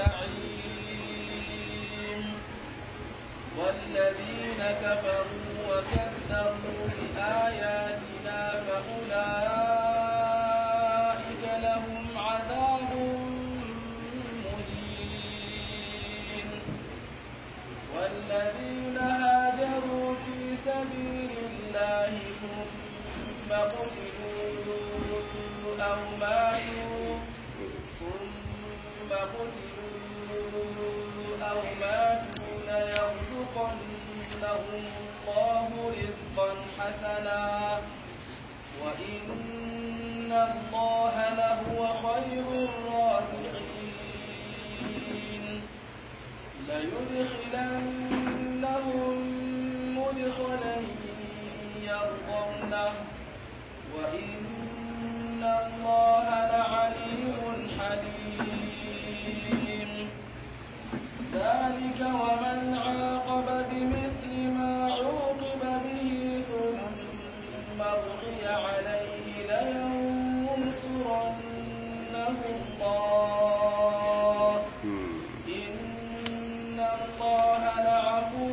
الجحيم والذين كفروا وكذبوا بآياتنا فأولئك لهم عذاب مهين والذين هاجروا في سبيل الله ثم قتلوا أو ماتوا ثم قتلوا أو ماتوا ليرزقنهم الله رزقا حسنا وإن الله لهو خير الرازقين ليدخلنهم مدخلا يرضونه وإن الله لعليم حليم ذلك ومن عاقب بمثل ما عوقب به ثم بغي عليه لينصرنه الله إن الله لعفو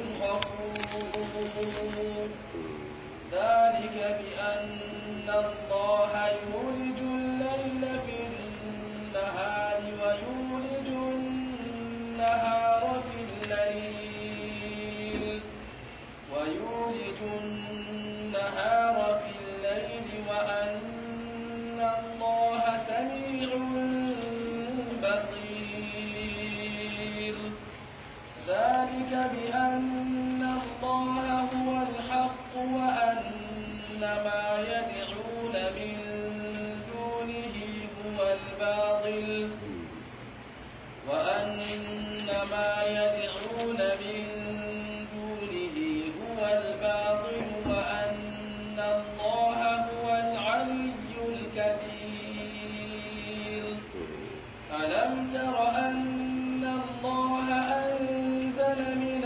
غفور ذلك بأن الله يولج الليل في النهار ويولج النهار في الليل ويولج النهار في الليل وأن الله سميع بصير ذلك بأن الله هو الحق وأن ما يدعون من دونه هو الباطل وأن ما يدعون من دونه هو الباطل وأن الله هو العلي الكبير ألم تر أن الله أنزل من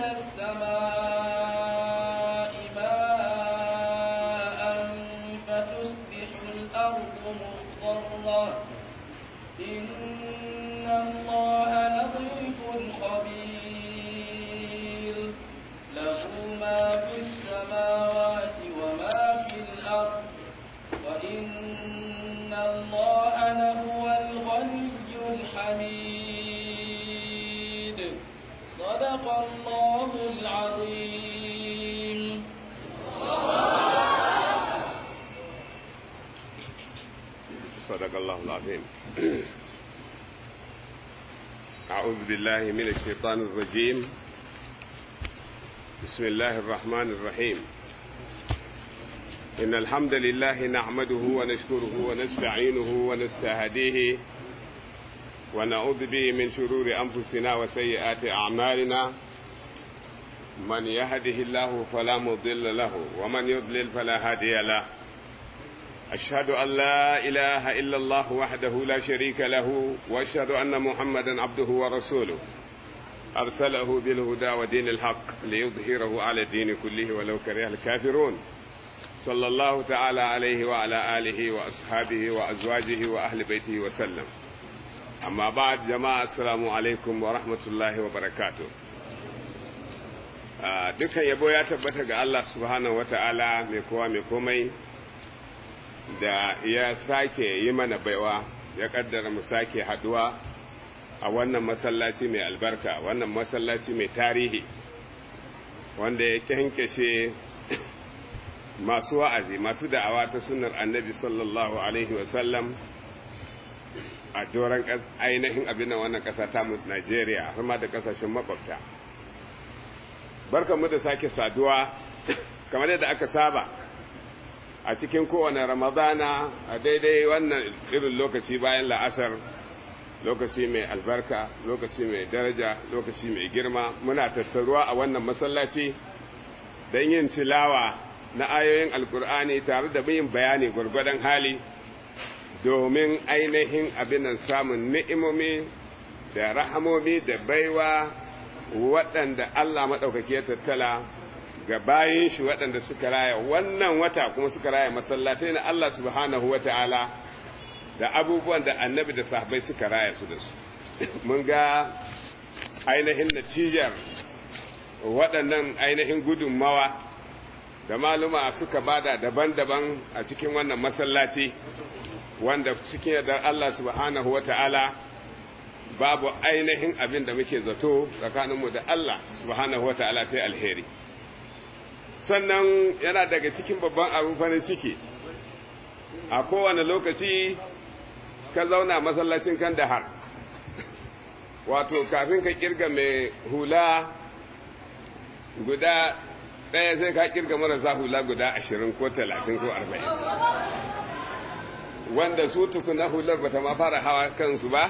السماء ماء فتصبح الأرض مخضرة إن الله لطيف خبير له ما في السماوات وما في الأرض وإن الله لهو الغني الحميد صدق الله العظيم صدق الله العظيم أعوذ بالله من الشيطان الرجيم بسم الله الرحمن الرحيم إن الحمد لله نحمده ونشكره ونستعينه ونستهديه ونعوذ به من شرور أنفسنا وسيئات أعمالنا من يهده الله فلا مضل له ومن يضلل فلا هادي له أشهد أن لا إله إلا الله وحده لا شريك له وأشهد أن محمدا عبده ورسوله أرسله بالهدى ودين الحق ليظهره على الدين كله ولو كره الكافرون صلى الله تعالى عليه وعلى آله وأصحابه وأزواجه وأهل بيته وسلم أما بعد جماعة السلام عليكم ورحمة الله وبركاته dukkan yabo ya tabbata ga Allah subhanahu wata'ala mai kowa mai komai da ya sake yi mana baiwa ya kaddara mu sake haduwa a wannan masallaci mai albarka wannan masallaci mai tarihi wanda ya kyankyashe masu wa'azi masu da'awa ta sunar annabi sallallahu alaihi wasallam a doron ainihin abin da wannan ƙasa ta mu Najeriya har ma da ƙasashen makwabta. Barka mu da sake saduwa kamar yadda aka saba a cikin kowane Ramadana a daidai wannan irin lokaci bayan la'asar lokaci mai albarka lokaci mai daraja lokaci mai girma muna tattaruwa a wannan masallaci don yin tilawa na ayoyin alkur'ani tare da yin bayani gwargwadon hali domin ainihin abinan samun ni'imomi da rahamomi da baiwa waɗanda Allah maɗaukaki ya tattala ga bayin shi waɗanda suka raya wannan wata kuma suka raya masallatai na Allah subhanahu wa ta'ala da abubuwan da annabi da sahabbai suka raya su da su mun ga ainihin natijar waɗannan ainihin gudunmawa da maluma suka bada daban-daban a cikin wannan masallaci wanda cikin yardar Allah subhanahu wa ta'ala babu ainihin abin da muke zato tsakaninmu da Allah subhanahu wa ta'ala sai alheri sannan yana daga cikin babban abin farin ciki a kowane lokaci ka zauna masallacin kan da har wato kafin ka kirga mai hula guda ɗaya sai ka kirga marasa hula guda ashirin ko talatin ko arba'in wanda su tukuna hular bata ma fara hawa kansu ba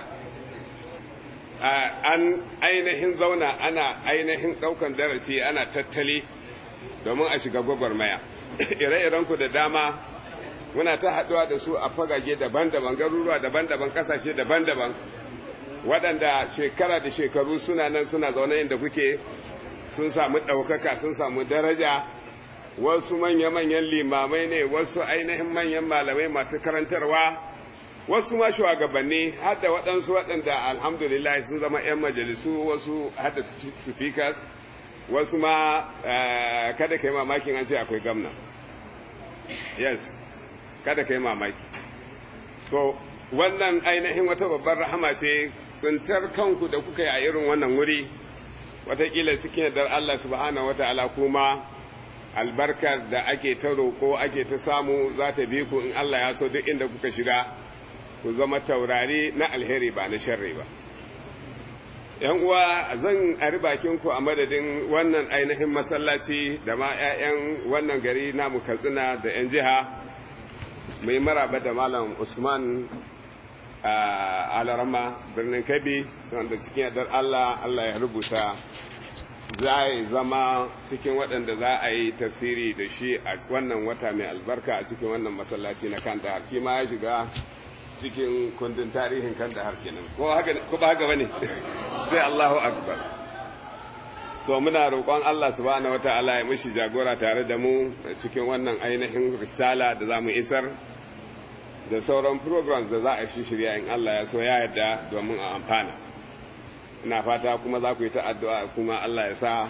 an ainihin zauna ana ainihin ɗaukan darasi ana tattali domin a shiga gwagwarmaya ire-irenku da dama muna ta haɗuwa da su a fagage daban-daban garuruwa daban-daban ƙasashe daban-daban waɗanda shekara da shekaru suna nan suna zaune inda kuke sun samu ɗaukaka sun samu daraja wasu manya-manyan limamai ne wasu ainihin manyan malamai masu karantarwa wasu ma shugabanni har da waɗansu waɗanda alhamdulillah sun zama 'yan majalisu wasu har da speakers wasu ma kada ka yi mamakin an ce akwai gamna yes kada ka yi mamaki so wannan ainihin wata babbar rahama ce tsintar kanku da kuka yi a irin wannan wuri watakila cikin yardar Allah subhanahu wata'ala kuma albarkar da ake ta roƙo ake ta samu za ta bi ku in Allah ya so duk inda kuka shiga ku zama taurari na alheri ba na sharri ba ‘yan uwa zan ari bakinku a madadin wannan ainihin masallaci da ma ‘ya'yan wannan gari namu katsina da ‘yan jiha mai maraba da malam usman a alarama birnin kabi wanda cikin yardar allah allah ya rubuta za a zama cikin waɗanda za a yi tafsiri da shi a wannan wata mai albarka a cikin wannan masallaci na kan da shi ma ya shiga cikin kundin tarihin kan da har kenan ko ba haka bane sai Allahu akbar so muna roƙon Allah subhanahu wataala ya mishi jagora tare da mu cikin wannan ainihin risala da zamu isar da sauran programs da za a shi shirya in Allah ya so ya yarda domin a amfana ina fata kuma za ku yi ta addu'a kuma Allah ya sa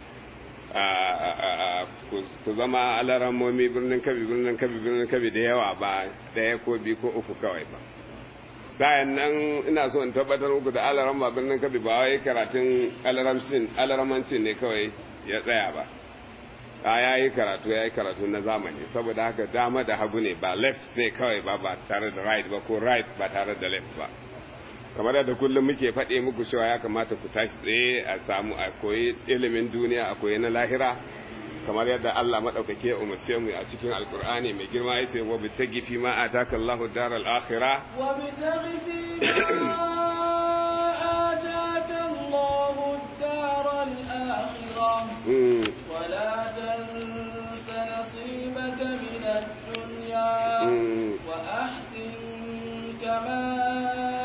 ku zama alarammomi birnin kabi birnin kabi birnin kabi da yawa ba ɗaya ko biyu ko uku kawai ba sayan nan ina so in tabbatar muku da alaramma birnin kabi ba wai karatun alaramancin ne kawai ya tsaya ba a ya yi karatu ya yi karatu na zamani saboda haka dama da hagu ne ba left ne kawai ba ba tare da right ba ko right ba tare da left ba kamar yadda kullum muke faɗe muku cewa ya kamata ku tashi tsaye a samu a koyi ilimin duniya a koyi na lahira kamar yadda Allah maɗaukake umarce mu a cikin alkur'ani mai girma ya ce wa bitagi fi ma ataka Allahu daral akhirah wa bitagi fi ma ataka Allahu daral akhirah wa la tansa nasibaka min ad-dunya wa ahsin kama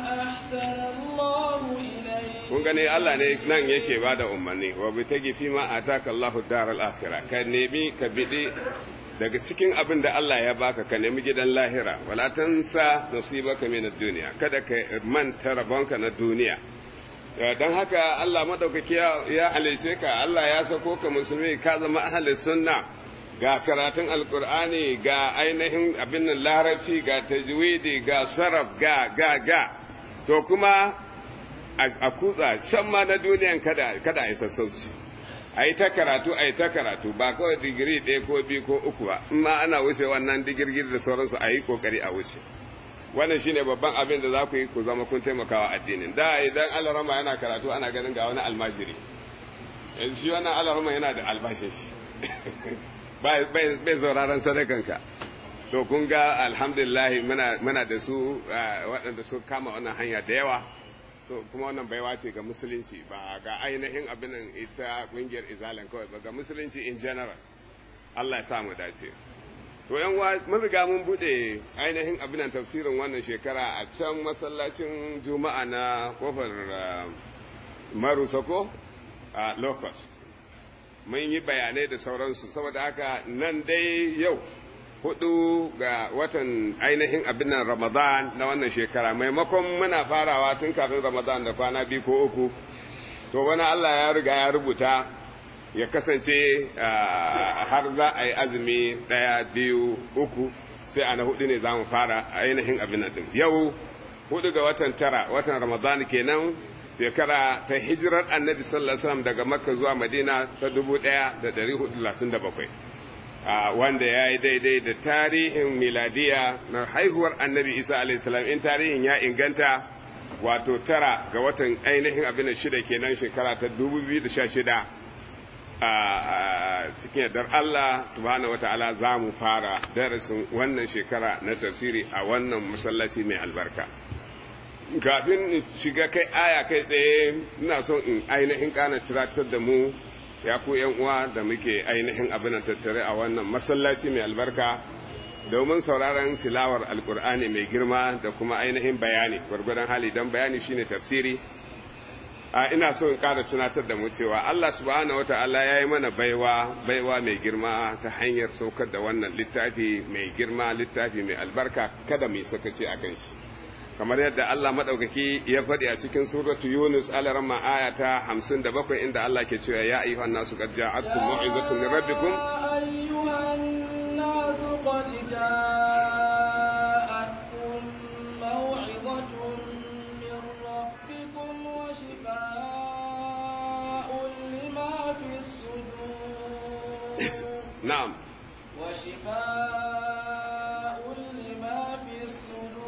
kun gani Allah ne nan yake ba da umarni wa bi ta gifi ma a taka Allahu daral akhirah ka nemi ka bidi daga cikin abin da Allah ya baka ka nemi gidan lahira wala tansa nasibaka min ad-dunya kada ka manta rabonka na duniya dan haka Allah madaukaki ya halice ka Allah ya sako ka musulmi ka zama ahli sunna ga karatun alkur'ani ga ainihin abin nan larabci ga tajwidi ga saraf ga ga ga to kuma a kutsa shan ma na duniyan kada kada a yi sassauci a yi ta karatu a yi ta karatu ba kawai digiri ɗaya ko biyu ko uku ba in ma ana wuce wannan digirgir da sauransu a yi kokari a wuce wannan shine babban abin da za ku yi ku zama kun taimakawa addinin da idan alarama yana karatu ana ganin ga wani almajiri yanzu shi wannan alarama yana da albashin shi bai zauraron sadakanka to kun ga alhamdulillah muna da su waɗanda su kama wannan hanya da yawa to kuma wannan baiwa ce ga musulunci ba ga ainihin abin ita kungiyar izalan kawai ba ga musulunci in general Allah ya sa mu dace to yan mun riga mun bude ainihin abin tafsirin wannan shekara a can masallacin juma'a na kofar marusako a locust mun yi bayanai da sauransu saboda haka nan dai yau hudu ga watan ainihin abin nan Ramadan na wannan shekara maimakon muna farawa tun kafin Ramadan da kwana biyu ko uku to wani Allah ya riga ya rubuta ya kasance har za a yi azumi ɗaya biyu uku sai a na hudu ne za mu fara ainihin abin nan yau hudu ga watan tara watan Ramadan kenan shekara ta hijirar annabi sallallahu alaihi wasallam daga makka zuwa madina ta dubu ɗaya da ɗari hudu talatin da bakwai wanda ya yi daidai da tarihin miladiya na haihuwar annabi isa alaihi salam in tarihin ya inganta wato tara ga watan ainihin abin shida kenan shekara ta dubu biyu da sha shida a cikin yardar Allah subhanahu wata'ala za mu fara darasin wannan shekara na tafsiri a wannan masallaci mai albarka. kafin in shiga kai aya kai tsaye ina son in ainihin kana tiratar da mu ya ku yan uwa da muke ainihin abin tattare a wannan masallaci mai albarka domin sauraron tilawar alkur'ani mai girma da kuma ainihin bayani gwargwadon hali don bayani shine tafsiri a ina so in ƙara tunatar da mu cewa Allah subhanahu wata'ala ya yi mana baiwa baiwa mai girma ta hanyar saukar da wannan littafi mai girma littafi mai albarka kada mu yi sakaci a kan shi kamar yadda Allah maɗaukaki ya faɗi a cikin suratu Yunus alarma aya ta hamsin da bakwai inda Allah ke cewa ya ayyuhan nasu qad ja'atkum mau'izatun min rabbikum ayyuhan nasu qad ja'atkum mau'izatun min rabbikum wa shifaa'un lima fi sudur na'am wa shifaa'un lima fi sudur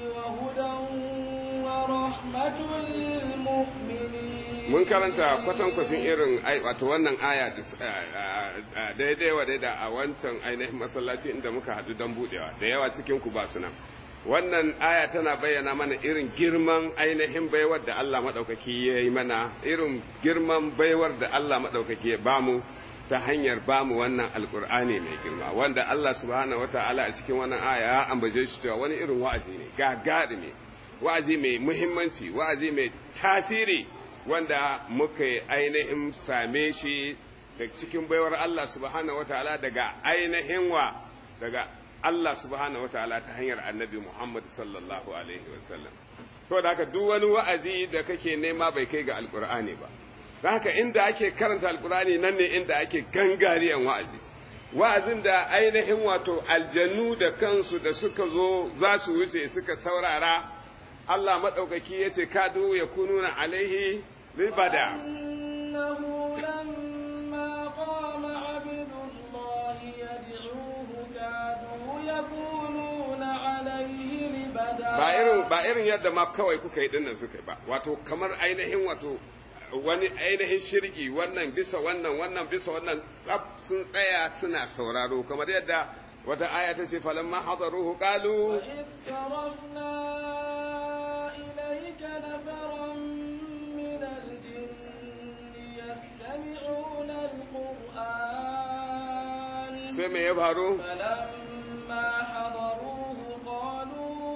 mun karanta kwatankwacin irin wato wannan aya daidai wa daida a wancan ainihin masallaci inda muka haɗu don buɗewa da yawa cikin ku ba su nan wannan aya tana bayyana mana irin girman ainihin baiwar da Allah maɗaukaki ya yi mana irin girman baiwar da Allah maɗaukaki ya bamu ta hanyar bamu wannan alkur'ani mai girma wanda Allah subhanahu wata'ala a cikin wannan aya ya ambace shi cewa wani irin wa'azi ne gagari ne wa'azi mai muhimmanci wa'azi mai tasiri wanda muka ainihin same shi da cikin baiwar Allah subhanahu wataala daga ainihin wa daga Allah subhanahu wataala ta hanyar annabi Muhammad sallallahu alaihi wasallam to da haka duk wani wa'azi da kake nema bai kai ga alkur'ani ba da haka inda ake karanta alkur'ani nan ne inda ake gangariyan wa'azi wa'azin da ainihin wato aljannu da kansu da suka zo za su wuce suka saurara Allah maɗaukaki ya ce kadu ya kununa alaihi ribada. Ba irin ba irin yadda ma kawai kuka yi dinnan suka yi ba, wato kamar ainihin wato wani ainihin shirgi wannan bisa wannan wannan bisa wannan tsaf sun tsaya suna sauraro kamar yadda wata aya ta ce falamma hadaruhu qalu إليك نفرا من الجن يستمعون القرآن سمع يبهروا فلما حضروه قالوا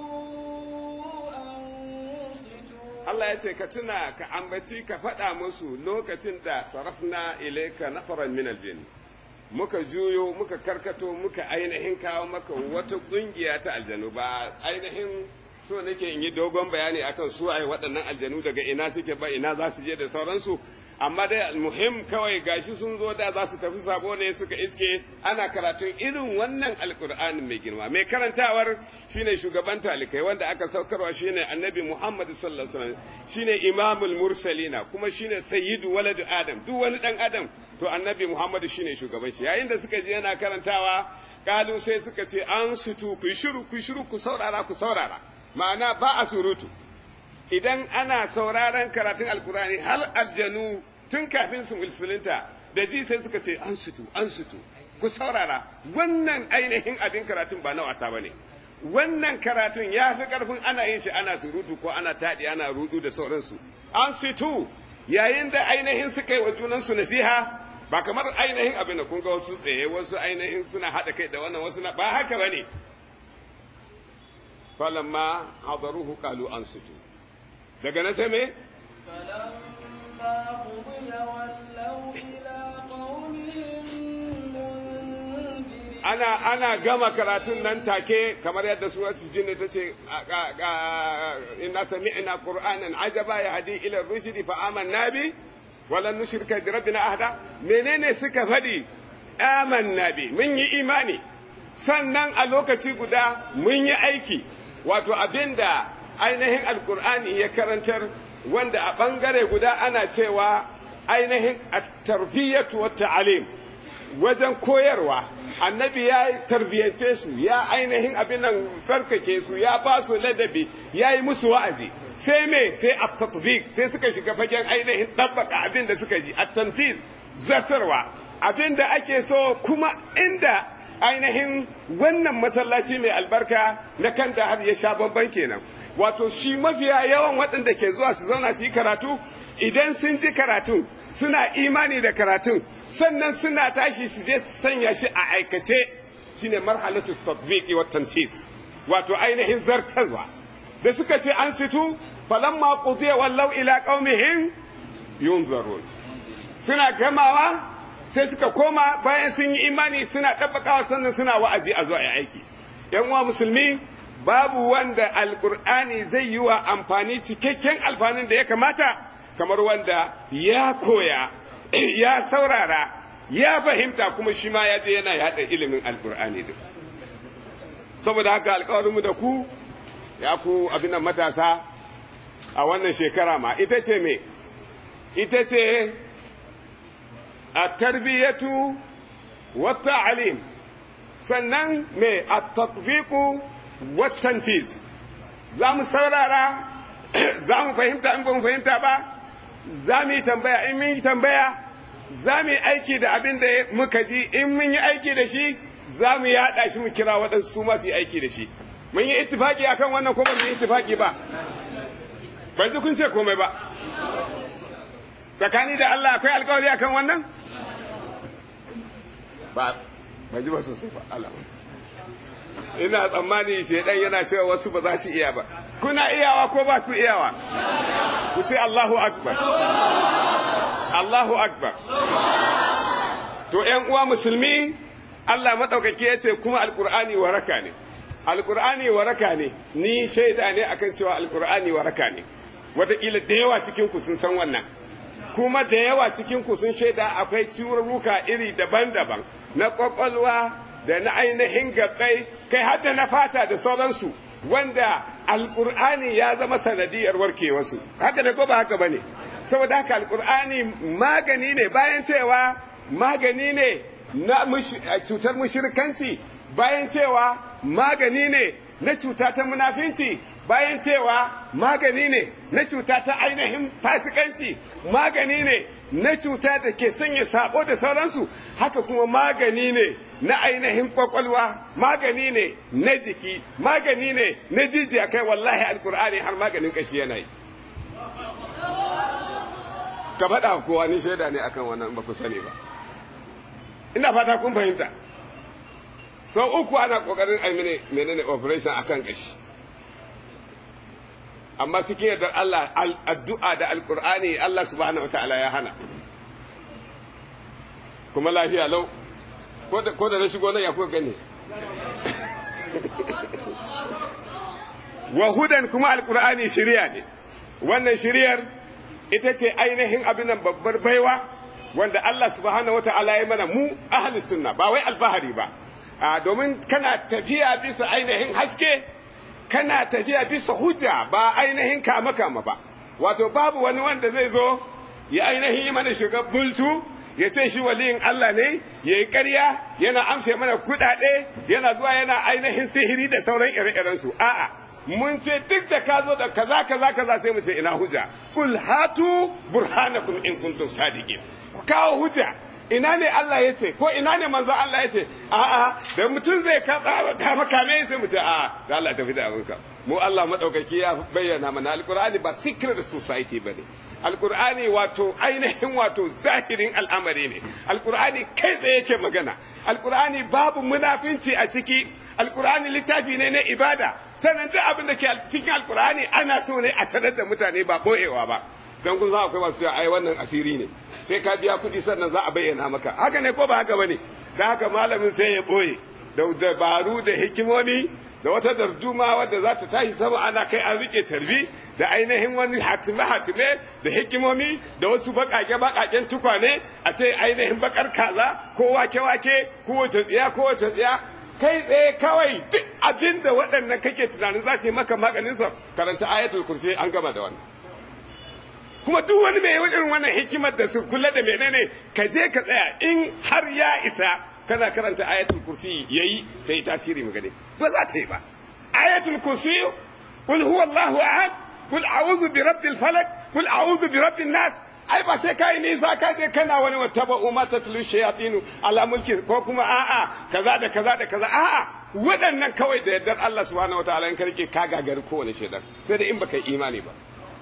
أنصتوا Allah ya ce ka tuna ka ambaci ka faɗa musu lokacin da sarafna ilaika nafaran min aljin muka juyo muka karkato muka ainihin kawo maka wata ƙungiya ta aljanu ba ainihin so nake in yi dogon bayani akan su ai waɗannan aljanu daga ina suke ba ina za su je da sauransu amma dai muhim kawai gashi sun zo da za su tafi sabo ne suka iske ana karatun irin wannan alkur'ani mai girma mai karantawar shine shugaban talikai wanda aka saukarwa shine annabi muhammad sallallahu alaihi wasallam shine imamul mursalina kuma shine sayyidu waladu adam duk wani dan adam to annabi muhammad shine shugaban shi yayin da suka je yana karantawa kalu sai suka ce an sutu ku shiru ku shiru ku saurara ku saurara ma'ana ba a surutu idan ana sauraron karatun alkurani har aljanu tun kafin su musulunta da ji sai suka ce an sutu an sutu ku saurara wannan ainihin abin karatun ba na wasa ba ne wannan karatun ya fi karfin ana yin shi ana surutu ko ana taɗi ana rudu da sauransu an sutu yayin da ainihin suka yi wa junansu nasiha ba kamar ainihin abin da kun ga wasu tsaye wasu ainihin suna haɗa kai da wannan wasu na ba haka ba ne falamma hadaruhu qalu ansitu daga na sai me ana ana gama karatun nan take kamar yadda suratul jin ta ce inna sami'na qur'anan ajaba yahdi ila rushdi fa amanna bi walan nushrika bi rabbina ahada menene suka fadi amanna bi mun yi imani sannan a lokaci guda mun yi aiki wato abinda ainihin alkur'ani ya karantar wanda a bangare guda ana cewa ainihin at-tarbiyatu wat ta'alim wajen koyarwa annabi ya tarbiyyance su ya ainihin abin nan farkake su ya ba su ladabi ya yi musu wa'azi sai me sai a tatbiq sai suka shiga fagen ainihin ɗabbaka abin da suka ji a tanfiz zartarwa abin da ake so kuma inda ainihin wannan masallaci mai albarka na kan da har ya sha bamban kenan wato shi mafiya yawan waɗanda ke zuwa su zauna su yi karatu idan sun ji karatun suna imani da karatun sannan suna tashi su je su sanya shi a aikace shine marhalatu tatbiqi wa tanfis wato ainihin zartarwa da suka ce an situ falamma qudiya wallau ila qaumihim yunzarun suna gamawa sai suka koma bayan sun yi imani suna ɗabbakawa sannan suna wa'azi a zuwa aiki yan uwa musulmi babu wanda alkur'ani zai yi wa amfani cikakken alfanin da ya kamata kamar wanda ya koya ya saurara ya fahimta kuma shi ma ya je yana yada ilimin alkur'ani duk saboda haka alkawarinmu da ku ya ku abin matasa a wannan shekara ma ita ce me ita ce a tarbiyyatu wata alim sannan me a tatbiku watan fiz za mu saurara za mu fahimta in ba mu fahimta ba za mu yi tambaya in mun yi tambaya za mu yi aiki da abin da muka ji in mun yi aiki da shi za mu yaɗa shi mu kira waɗansu su masu yi aiki da shi mun yi ittifaki akan wannan ko ba mu yi ittifaki ba ban ji kun ce komai ba tsakani da Allah akwai alkawari akan wannan ba ban ji ba sosai ba Allah ina tsammani shaidan yana cewa wasu ba za su iya ba kuna iyawa ko ba ku iyawa ku sai Allahu akbar Allahu akbar to ƴan uwa musulmi Allah madaukaki ya ce kuma alqur'ani waraka ne alqur'ani waraka ne ni shaida ne akan cewa alqur'ani waraka ne wataƙila da yawa cikin ku sun san wannan kuma da yawa cikin ku sun shaida akwai ciwurruka iri daban-daban na kwakwalwa da na ainihin gabbai kai hadda na fata da sauransu wanda alkur'ani ya zama sanadiyar warkewarsu haka da ko ba haka bane saboda haka alkur'ani magani ne bayan cewa magani ne na cutar mushrikanci bayan cewa magani ne na cuta ta munafinci bayan cewa magani ne na cuta ta ainihin fasikanci magani ne na cuta da ke sanya sabo da sauransu haka kuma magani ne na ainihin kwakwalwa magani ne na jiki magani ne na jijiya kai wallahi alkur'ani har maganin kashi yana yi ka faɗa kowa ni shaida ne akan wannan ba ku sani ba ina fata kun fahimta sau uku ana kokarin aimine menene operation akan kashi amma cikin yardar Allah addu'a da alkur'ani Allah subhanahu wataala ya hana kuma lafiya lau ko da na shigo nan ya kuka gani wa hudan kuma alkur'ani shiriya ne wannan shiriyar ita ce ainihin abin nan babbar baiwa wanda Allah subhanahu wataala ya mana mu ahli sunna ba wai albahari ba domin kana tafiya bisa ainihin haske kana tafiya bisa hujja ba ainihin kama kama ba wato babu wani wanda zai zo ya ainihin yi mana shiga bultu ya ce shi waliyin Allah ne ya yi ƙarya yana amshe mana kuɗaɗe yana zuwa yana ainihin sihiri da sauran ire-irensu a'a mun ce duk da ka zo da kaza kaza kaza sai mu ce ina hujja kul hatu burhanakum in kuntum sadiqin ku kawo hujja ina ne Allah ya ce ko ina ne manzo Allah ya ce a'a da mutum zai kama kame sai mu ce a'a da Allah tafi da abinka mu Allah madaukaki ya bayyana mana alqur'ani ba secret society bane alqur'ani wato ainihin wato zahirin al'amari ne alqur'ani kai tsaye yake magana alqur'ani babu munafinci a ciki alqur'ani littafi ne na ibada sannan duk abin da ke cikin alqur'ani ana so ne a sanar da mutane ba boyewa ba don kun za akwai masu ai wannan asiri ne sai ka biya kuɗi sannan za a bayyana maka haka ne ko ba haka bane da haka malamin sai ya boye da dabaru da hikimomi da wata darduma wadda za ta tashi sama ana kai an rike tarbi da ainihin wani hatime-hatime da hikimomi da wasu baƙaƙe-baƙaƙen tukwane a ce ainihin bakar kaza ko wake-wake ko wace tsiya ko wace tsiya kai tsaye kawai duk abin da waɗannan kake tunanin za su yi maka maganinsa karanta ayatul kursi an gama da wannan kuma duk wani mai irin wannan hikimar da su kula da menene ka je ka tsaya in har ya isa kana karanta ayatul kursi yayi ta yi tasiri magane ba za ta yi ba ayatul kursi qul huwallahu ahad qul a'udhu bi rabbil falaq qul a'udhu bi rabbin nas ai ba sai kai nisa ka je kana wani wattaba umma tatlu shayatinu ala mulki ko kuma a'a kaza da kaza da kaza a'a waɗannan kawai da yardar Allah subhanahu wataala in karke ka gagari kowane shaidan sai da in baka yi imani ba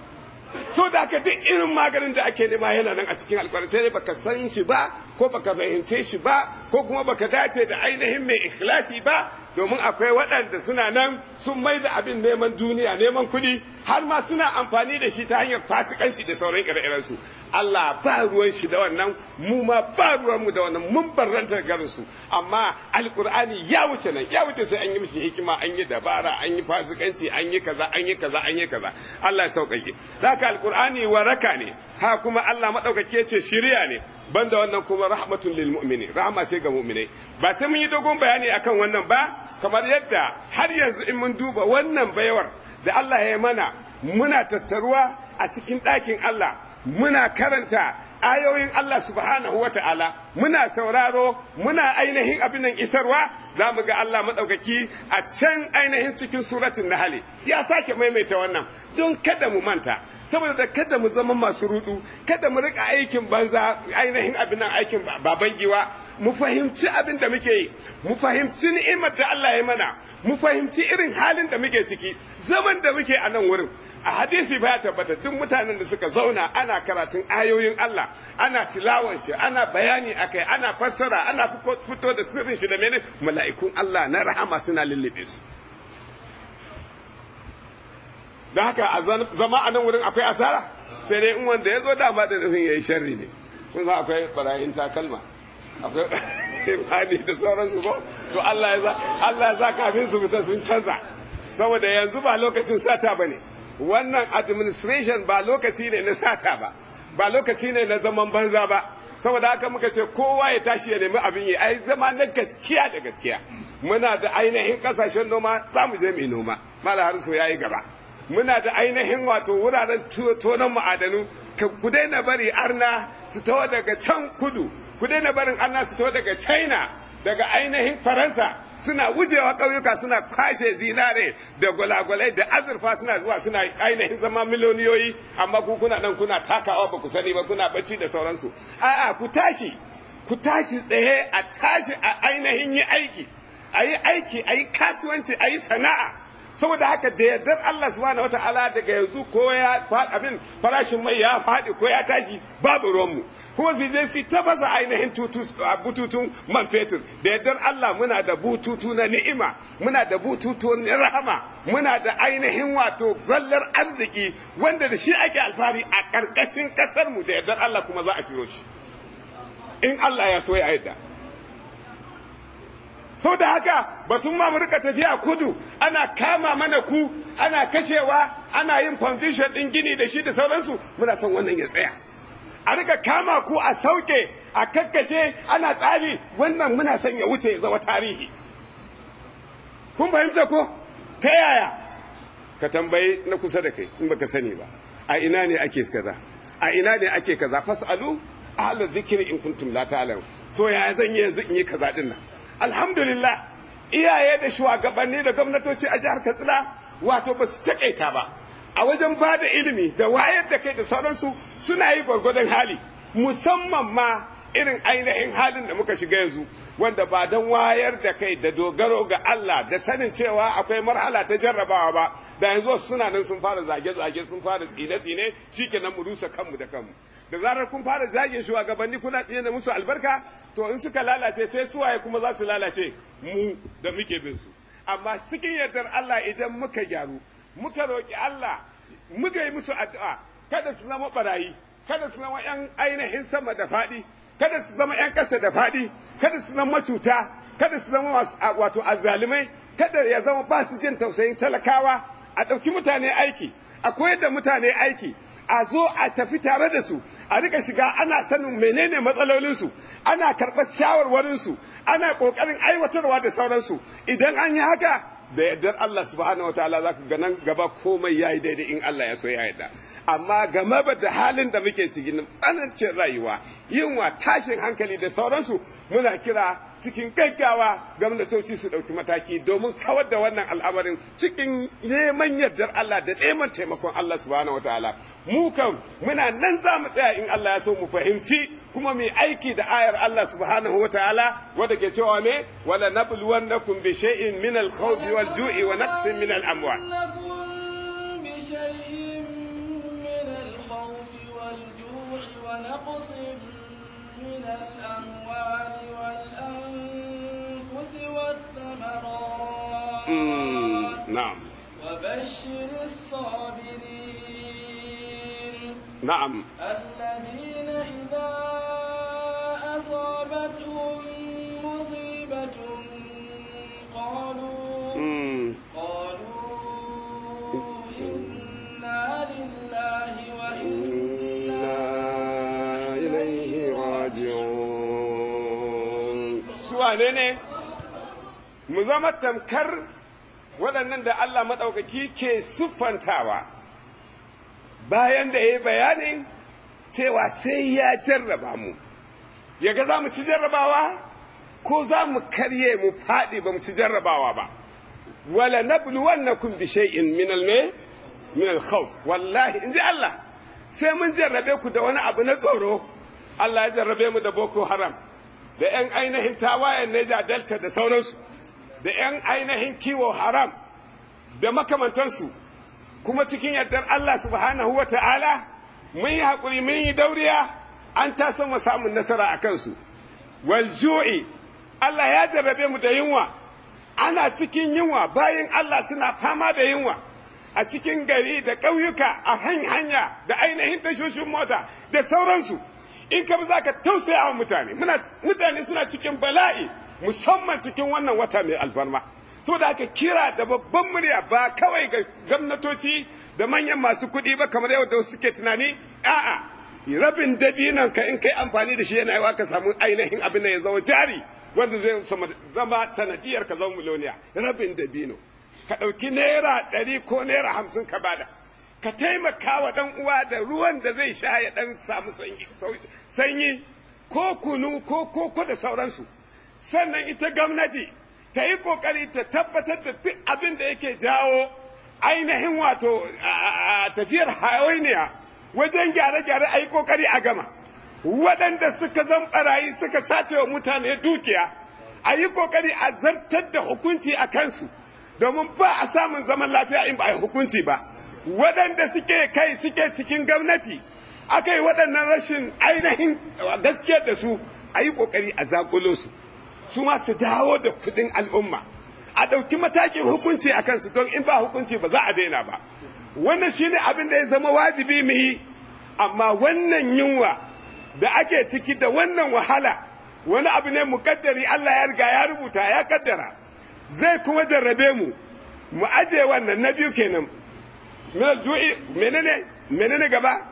so da haka duk irin maganin da ake nema yana nan a cikin alkwari sai dai baka san shi ba ko baka fahimce shi ba ko kuma baka dace da ainihin mai ikhlasi ba domin akwai waɗanda suna nan sun mai da abin neman duniya neman kuɗi har ma suna amfani da shi ta hanyar fasikanci da sauran ire su Allah ba ruwan shi da wannan mu ma ba ruwan mu da wannan mun barranta garin su amma alqur'ani ya wuce nan ya wuce sai an yi mishi hikima an yi dabara an yi fasikanci an yi kaza an yi kaza an yi kaza Allah ya sauƙaƙe haka alqur'ani waraka ne ha kuma Allah madaukake ce shiriya ne banda wannan kuma rahmatun lil mu'mini rahma ce ga mu'minai ba sai mun yi dogon bayani akan wannan ba kamar yadda har yanzu in mun duba wannan bayawar da Allah ya yi mana muna tattaruwa a cikin ɗakin Allah muna karanta ayoyin Allah subhanahu wa ta'ala muna sauraro muna ainihin abin nan isarwa za mu ga Allah maɗaukaki a can ainihin cikin suratun nahali ya sake maimaita wannan don kada mu manta saboda da kada mu zama masu rudu kada mu rika aikin banza ainihin abin nan aikin baban giwa mu fahimci abin da muke yi mu fahimci ni'imar da Allah ya mana mu fahimci irin halin da muke ciki zaman da muke a nan wurin a hadisi ba ya tabbata duk mutanen da suka zauna ana karatun ayoyin Allah ana tilawan shi ana bayani akai ana fassara ana fito da sirrin shi da mene mala'ikun Allah na rahama suna lullube su da haka a zama a nan wurin akwai asara sai dai in wanda ya zo dama da nufin ya yi sharri ne kun san akwai barayin takalma akwai imani da sauransu ko to Allah ya za Allah ya za kafin su fita sun canza saboda yanzu ba lokacin sata bane wannan administration ba lokaci ne na sata ba ba lokaci ne na zaman banza ba saboda haka muka ce kowa ya tashi ya nemi abin yi ai zama na gaskiya da gaskiya muna da ainihin kasashen noma za mu je mu noma mala harso yayi gaba muna da ainihin wato wuraren tonon ma'adanu ku daina bari arna su taho daga can kudu ku daina barin arna su taho daga china daga ainihin faransa suna wucewa ƙauyuka suna kwashe zinare da gwalagwalai da azurfa suna zuwa suna ainihin zama miliyoniyoyi amma ku kuna nan kuna takawa ba ku sani ba kuna bacci da sauransu a'a ku tashi ku tashi tsaye a tashi a ainihin yi aiki a yi aiki a yi kasuwanci a yi sana'a saboda haka da yardar Allah subhanahu wataala daga yanzu ko ya abin farashin mai ya faɗi ko ya tashi babu ruwanmu kuma su je su tabasa ainihin bututun man fetur da yardar Allah muna da bututu na ni'ima muna da bututu na rahama muna da ainihin wato zallar arziki wanda da shi ake alfahari a ƙarƙashin ƙasar mu da yardar Allah kuma za a firo shi in Allah ya so ya yadda sau da haka batun ma mu rika tafiya kudu ana kama mana ku ana kashewa ana yin foundation din gini da shi da sauransu muna son wannan ya tsaya a rika kama ku a sauke a kakkashe ana tsari wannan muna son ya wuce ya zama tarihi kun fahimta ko ta yaya ka tambayi na kusa da kai in baka sani ba a ina ne ake kaza a ina ne ake kaza fasalu ahla dhikri in kuntum la ta'lamun to ya zan yi yanzu in yi kaza din nan alhamdulillah iyaye da shugabanni da gwamnatoci a jihar katsina wato ba su takaita ba a wajen ba da ilimi da wayar da kai da sauransu suna yi gwargwadon hali musamman ma irin ainihin halin da muka shiga yanzu wanda ba don wayar da kai da dogaro ga Allah da sanin cewa akwai marhala ta jarrabawa ba da yanzu suna nan sun fara zage-zage sun fara tsine-tsine shikenan mu rusa kanmu da kanmu da zarar kun fara zagin shugabanni kuna tsine da musu albarka to in suka lalace sai suwaye kuma za su lalace mu da muke bin su amma cikin yardar Allah idan muka gyaru muka roƙi Allah muka yi musu addu'a kada su zama barayi kada su zama yan ainihin sama da faɗi kada su zama yan ƙasa da faɗi kada su zama macuta kada su zama wato azzalumai kada ya zama ba su jin tausayin talakawa a ɗauki mutane aiki a koyar da mutane aiki a zo a tafi tare da su a rika shiga ana sanin menene matsalolinsu ana karɓar shawarwarinsu ana ƙoƙarin aiwatarwa da sauransu idan an yi haka da yardar Allah subhanahu wa ta'ala za ka ga nan gaba komai ya yi daidai in Allah ya so ya yarda amma game da halin da muke cikin tsanancin rayuwa yunwa tashin hankali da sauransu muna kira cikin gaggawa gwamnatoci su ɗauki mataki domin kawar da wannan al'amarin cikin neman yardar Allah da neman taimakon Allah subhanahu wataala mu kan muna nan za mu tsaya in Allah ya so mu fahimci kuma mu aiki da ayar Allah subhanahu wataala wanda ke cewa me wala nabluwannakum bi shay'in min al-khawfi wal ju'i wa naqsin min al-amwal ونقص من الأموال والأنفس والثمرات نعم وبشر الصابرين نعم الذين إذا أصابتهم مصيبة قالوا مم. قالوا إنا لله وإنا إليه راجعون سواني ne mu zama tamkar waɗannan da Allah maɗaukaki ke siffantawa bayan da ya yi bayanin cewa sai ya jarraba mu yaga za mu ci jarrabawa ko za mu karye mu faɗi ba mu ci jarrabawa ba wala nabluwannakum bi shay'in min al min al khawf wallahi inji Allah sai mun jarrabe ku da wani abu na tsoro Allah ya jarrabe mu da Boko Haram da ‘yan ainihin tawayen Neja Delta da sauransu da ‘yan ainihin kiwo haram da makamantansu kuma cikin yardar Allah subhanahu wa ta'ala mun yi haƙuri mun yi dauriya an tasa mu samun nasara a kansu wal ju'i Allah ya jarrabe mu da yunwa ana cikin yunwa bayan Allah suna fama da yunwa a cikin gari da ƙauyuka a hanya da ainihin tashoshin mota da sauransu in ka za ka tausaya wa mutane mutane suna cikin bala'i musamman cikin wannan wata mai alfarma to da aka kira da babban murya ba kawai ga gwamnatoci da manyan masu kuɗi ba kamar yau da suke tunani a'a rabin dabinan ka in kai amfani da shi yana yawa ka samu ainihin abin da ya zama jari wanda zai zama sanadiyar ka zama miliyoniya rabin dabino ka ɗauki naira ɗari ko naira hamsin ka bada ka taimaka wa ɗan uwa da ruwan da zai sha ya ɗan samu sanyi ko kunu ko koko da sauransu sannan ita gwamnati ta yi ƙoƙari ta tabbatar da duk abin da yake jawo ainihin wato tafiyar hawainiya wajen gyare-gyare a yi ƙoƙari a gama waɗanda suka zan ɓarayi suka sace wa mutane dukiya a yi ƙoƙari a zartar da hukunci a kansu domin ba a samun zaman lafiya in ba a yi hukunci ba waɗanda suke kai suke cikin gwamnati aka yi waɗannan rashin ainihin gaskiyar da su a yi ƙoƙari a zaƙulo su su ma su dawo da kuɗin al'umma a ɗauki matakin hukunci a kansu don in ba hukunci ba za a daina ba wannan shine abin da ya zama wajibi mu yi amma wannan yunwa da ake ciki da wannan wahala wani abu ne muƙaddari Allah ya riga ya rubuta ya kaddara zai kuma jarrabe mu mu aje wannan na biyu kenan min al-ju'i menene menene gaba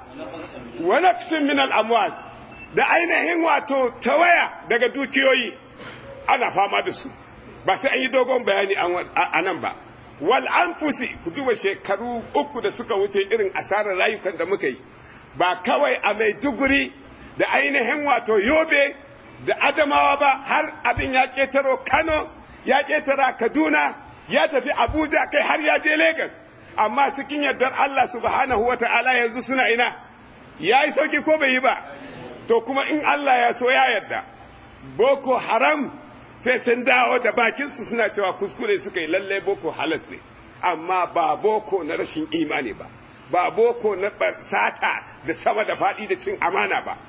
wa naqsin min al-amwal da ainihin wato tawaya daga dukiyoyi ana fama da su ba sai an yi dogon bayani a nan ba wal anfusi ku duba shekaru uku da suka wuce irin asarar rayukan da muka yi ba kawai a maiduguri da ainihin wato yobe da adamawa ba har abin ya ƙetaro kano ya ƙetara kaduna ya tafi abuja kai har ya je Legas. amma cikin yardar allah subhanahu wa ta'ala yanzu suna ina ya yi sauki ko bai yi ba to kuma in allah ya so ya yarda boko haram sai sun dawo da bakinsu suna cewa kuskure suka yi lalle boko halas ne amma ba boko na rashin imani ba ba boko na sata da sama da faɗi da cin amana ba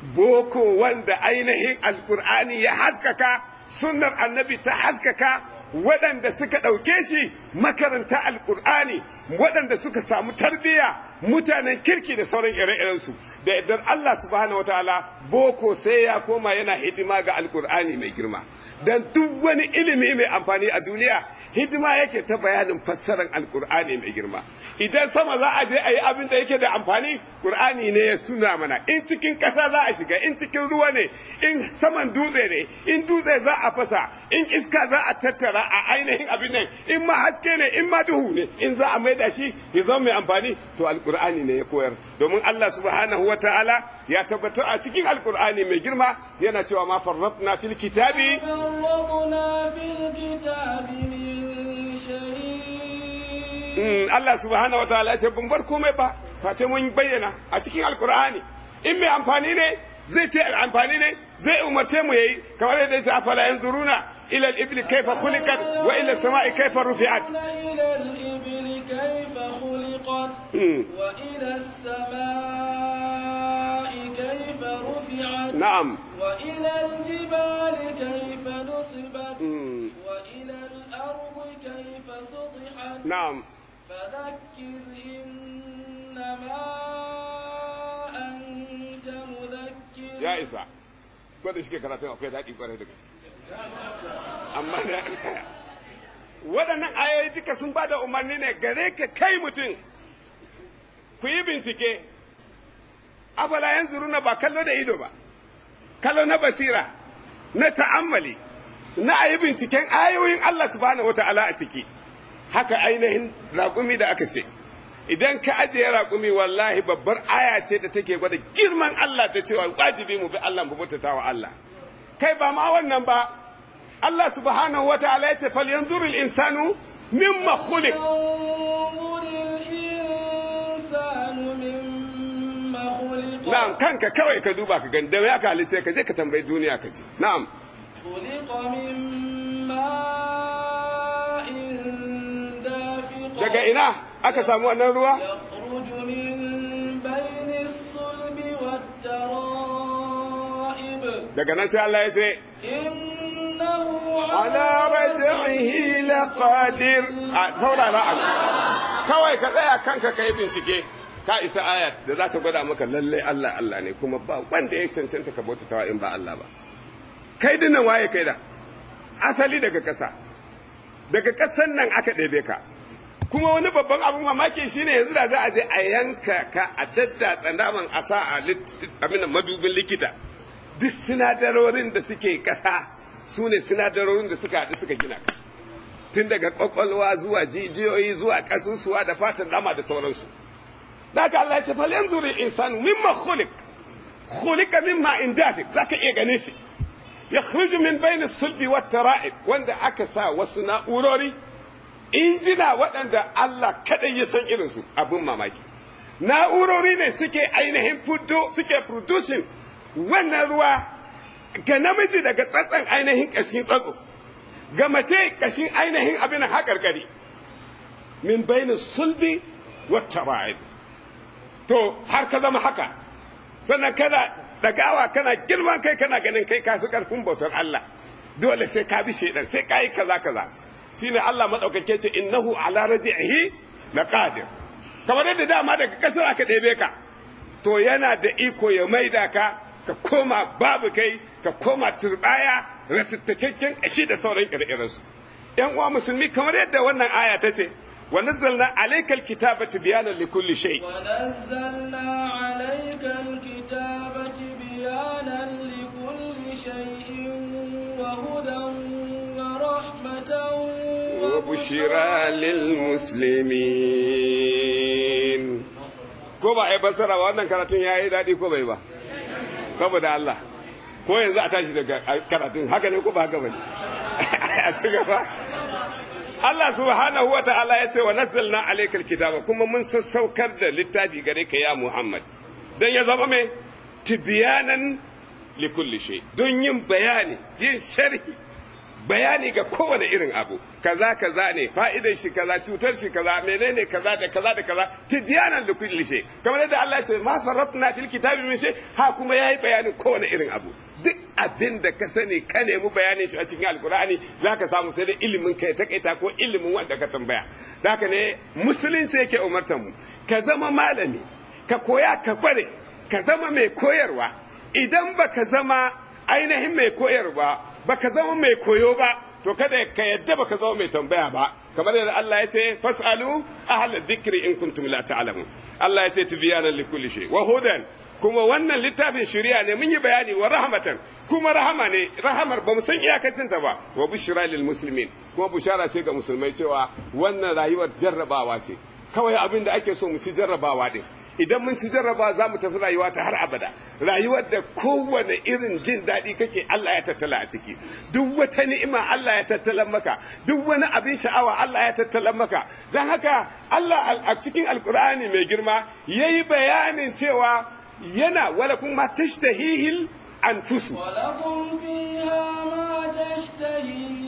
boko wanda ainihin alkur'ani ya haskaka sunnar annabi ta haskaka waɗanda suka ɗauke shi makaranta alkur'ani waɗanda suka samu tarbiyya mutanen kirki da sauran ire-irensu da idan Allah subhanahu wataala boko sai ya koma yana hidima ga alkur'ani mai girma dan duk wani ilimi mai amfani a duniya hidima yake ta bayanin fassarar alkur'ani mai girma idan sama za a je a yi abin da yake da amfani qur'ani ne ya suna mana in cikin ƙasa za a shiga in cikin ruwa ne in saman dutse ne in dutse za a fasa in iska za a tattara a ainihin abin nan in ma haske ne in ma duhu ne in za a maida shi ya zama mai amfani to alkur'ani ne ya koyar domin Allah subhanahu wa ta'ala ya tabbatar a cikin alkur'ani mai girma yana cewa ma farratna fil kitabi فرطنا في الكتاب من شيء Allah subhanahu wa ta'ala ya ce ban bar komai ba face mun bayyana a cikin alkur'ani in mai amfani ne zai ce amfani ne zai umarce mu yayi kamar yadda yake afala yanzuruna ila al-ibli kayfa khuliqat wa ila as-sama'i kayfa rufi'at إلى الإبل كيف خلقت وإلى السماء كيف رفعت na'am وإلى الجبال كيف نصبت Mm. وإلى الأرض كيف سطحت na'am فذكر إنما أنت مذكر ya isa ko da shike karatun akwai daɗi kwarai da gaske amma da waɗannan ayoyi duka sun ba da umarni ne gare ka kai mutum ku yi bincike abala yanzu runa ba kallo da ido ba kallo na basira na ta'ammali na a yi binciken ayoyin Allah subhanahu wata'ala a ciki haka ainihin raƙumi da aka ce idan ka ajiye raƙumi wallahi babbar aya ce da take gwada girman Allah ta cewa wajibi mu bi Allah mu bautata wa Allah kai ba ma wannan ba Allah subhanahu wata'ala ya ce fal yanzurul insanu mimma khuliq ينظر الإنسان مما خلق na'am kanka kawai ka duba ka gani da ya ka halice ka je ka tambayi duniya ka ce na'am خلق من ماء دافق daga ina aka samu wannan ruwa يخرج من بين الصلب والترائب daga nan sai Allah ya ce إنه ala raj'ihi laqadir a saurara a kawai ka tsaya kanka kai bincike ka isa aya da za ta gwada maka lalle Allah Allah ne kuma ba wanda ya cancanta ka bautatawa in ba Allah ba kai dinnan waye kai da asali daga ƙasa daga ƙasan nan aka ɗebe ka kuma wani babban abin mamaki shine yanzu da za a je a yanka ka a daddatsa naman a sa a lit- abin nan madubin likita duk sinadarorin da suke ƙasa su ne sinadarorin da suka haɗu suka gina ka tun daga ƙwaƙwalwa zuwa jijiyoyi zuwa ƙasusuwa da fatan dama da sauransu da haka Allah ya ce fal yanzu insanu mimma khuliq khuliqa mimma indafik zaka iya ganin shi yakhruju min bayni sulbi wat tara'ib wanda aka sa wasu na'urori injina waɗanda Allah kaɗai ya san irinsu abin mamaki na'urori ne suke ainihin fito suke producing wannan ruwa ga namiji daga tsatsan ainihin ƙashin tsatso ga mace ƙashin ainihin abin haƙarƙari min bainin sulbi wata ra'id to har ka zama haka sannan kana dagawa kana girman kai kana ganin kai kafi karfin bautar Allah dole sai ka bi shaidan sai ka yi kaza kaza shine Allah madaukake ce innahu ala raji'ihi laqadir kamar yadda dama daga kasar aka ɗebe ka to yana da iko ya maida ka ka koma babu kai ka koma turbaya ratattakakken kashi da sauran ire-irensu yan uwa musulmi kamar yadda wannan aya ta ce wa nazzalna alaykal kitaba tibyanan likulli shay ونزلنا عليك الكتاب تبيانا لكل شيء وهدى ورحمة وبشرى للمسلمين ko ba ai basara ba wannan karatun yayi daɗi ko bai ba saboda Allah ko yanzu a tashi daga karatun haka ne ko ba haka bane a ci gaba Allah subhanahu wa ta'ala ya ce wa nazzalna alaykal kitaba kuma mun sassaukar da littafi gare ka ya Muhammad dan ya zama mai tibyanan likulli shay don yin bayani yin sharhi bayani ga kowane irin abu kaza kaza ne fa'idar shi kaza cutar shi kaza menene kaza da kaza da kaza tibyanan likulli shay kamar yadda Allah ya ce ma faratna fil kitabi min shay ha kuma yayi bayanin kowane irin abu duk abin da ka sani ka nemi bayanin shi a cikin alkur'ani za ka samu sai da ilimin ka ya takaita ko ilimin wanda ka tambaya da haka ne musulunci yake umartar mu ka zama malami ka koya ka kware ka zama mai koyarwa idan ba ka zama ainihin mai koyarwa baka zama mai koyo ba to kada ka yadda baka zama mai tambaya ba kamar yadda Allah ya ce fasalu ahla dhikri in kuntum la ta'lamun Allah ya ce tibyanan likulli shay wa hudan kuma wannan littafin shari'a ne mun yi bayani wa rahmatan kuma rahama ne rahamar ba mu san iyakacin ta ba wa bushra lil muslimin kuma bushara ce ga musulmai cewa wannan rayuwar jarrabawa ce kawai abin da ake so mu ci jarrabawa din idan mun ci jarraba za mu tafi rayuwa ta har abada rayuwar da kowane irin jin daɗi kake Allah ya tattala a ciki duk wata ni'ima Allah ya tattala maka duk wani abin sha'awa Allah ya tattala maka don haka Allah a cikin alkur'ani mai girma yayi bayanin cewa yana wala kuma tashtahihil anfusu ولكم فيها ما تشتهي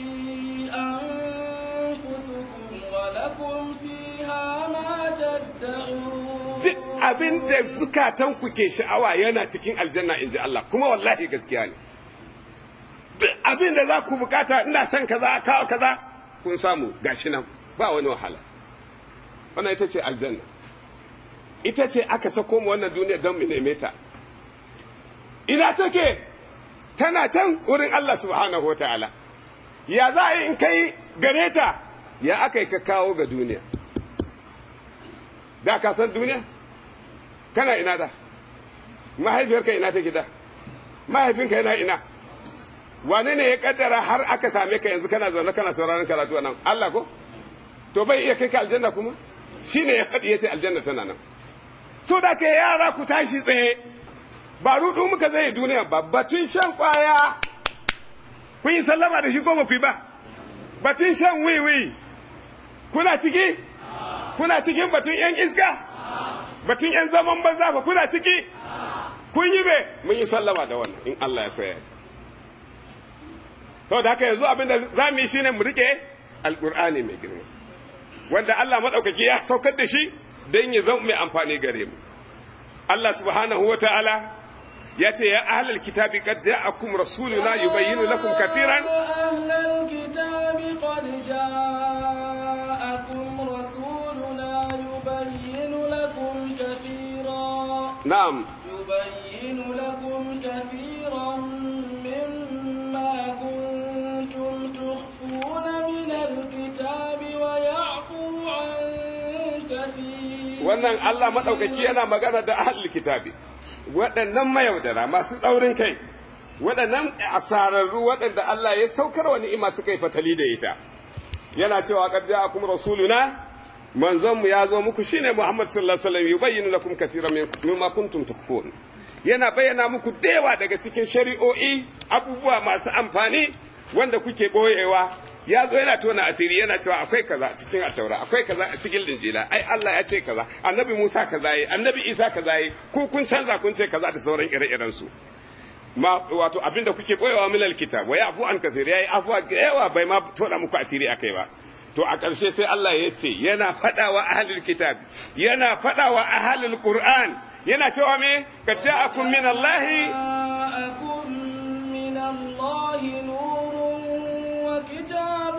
أنفسكم ولكم فيها ما تدعون duk abin da zukatanku ke sha'awa yana cikin aljanna in ji Allah kuma wallahi gaskiya ne duk abin da za ku bukata ina son kaza kawo kaza kun samu gashi nan ba wani wahala wannan ita ce aljanna ita ce aka sako mu wannan duniya don mu neme ta ina take tana can wurin Allah subhanahu wa ta'ala ya za a yi in kai gare ta ya aka yi ka kawo ga duniya da ka san duniya kana ina da mahaifiyarka ina ta gida mahaifinka yana ina wane ne ya kaddara har aka same ka yanzu kana zaune kana sauraron karatu a nan Allah ko to bai iya kai ka aljanna kuma shine ya faɗi yace aljanna tana nan so da ke yara ku tashi tsaye ba rudu muka zai duniya ba batun shan kwaya kun yi sallama da shi ko ba ku yi ba batun shan wiwi kuna ciki kuna cikin batun yan iska batun yan zaman banza fa kuna ciki kun yi be mun yi sallama da wannan in Allah ya soya to da haka yanzu abinda za mu yi shine mu rike alqur'ani mai girma wanda Allah madaukaki ya saukar da shi don ya zama mai amfani gare mu Allah subhanahu wa ta'ala ya ce ya ahlal kitabi qad ja'akum rasuluna yubayyinu lakum kathiran أهل الكتاب قد جاءكم رسولنا يبين لكم كثيرا na'am يبين لكم كثيرا مما كنتم تخفون من الكتاب ويعفو عن كثير wannan Allah madaukaki yana magana da ahlul kitabi waɗannan mayaudara masu tsaurin kai waɗannan asararru waɗanda Allah ya saukar wa ni'ima suka yi fatali da ita yana cewa qad ja'akum rasuluna manzon mu ya zo muku shine Muhammad sallallahu alaihi wasallam yubayyinu lakum kathiran mimma kuntum tukhfun yana bayyana muku dewa daga cikin shari'o'i abubuwa masu amfani wanda kuke boyewa ya zo yana tona asiri yana cewa akwai kaza a cikin ataura akwai kaza a cikin linjila ai Allah ya ce kaza annabi Musa kaza yi annabi Isa kaza yi ku kun canza kun ce kaza da sauran ire-iren su ma wato abinda kuke boyewa min alkitab wa yafu an kathir yayi afwa da yawa bai ma tona muku asiri akai ba to a ƙarshe sai Allah ya ce yana faɗawa ahlul kitab yana faɗawa ahlul qur'an yana cewa me kad ja'akum min allahi جاءكم من الله نور وكتاب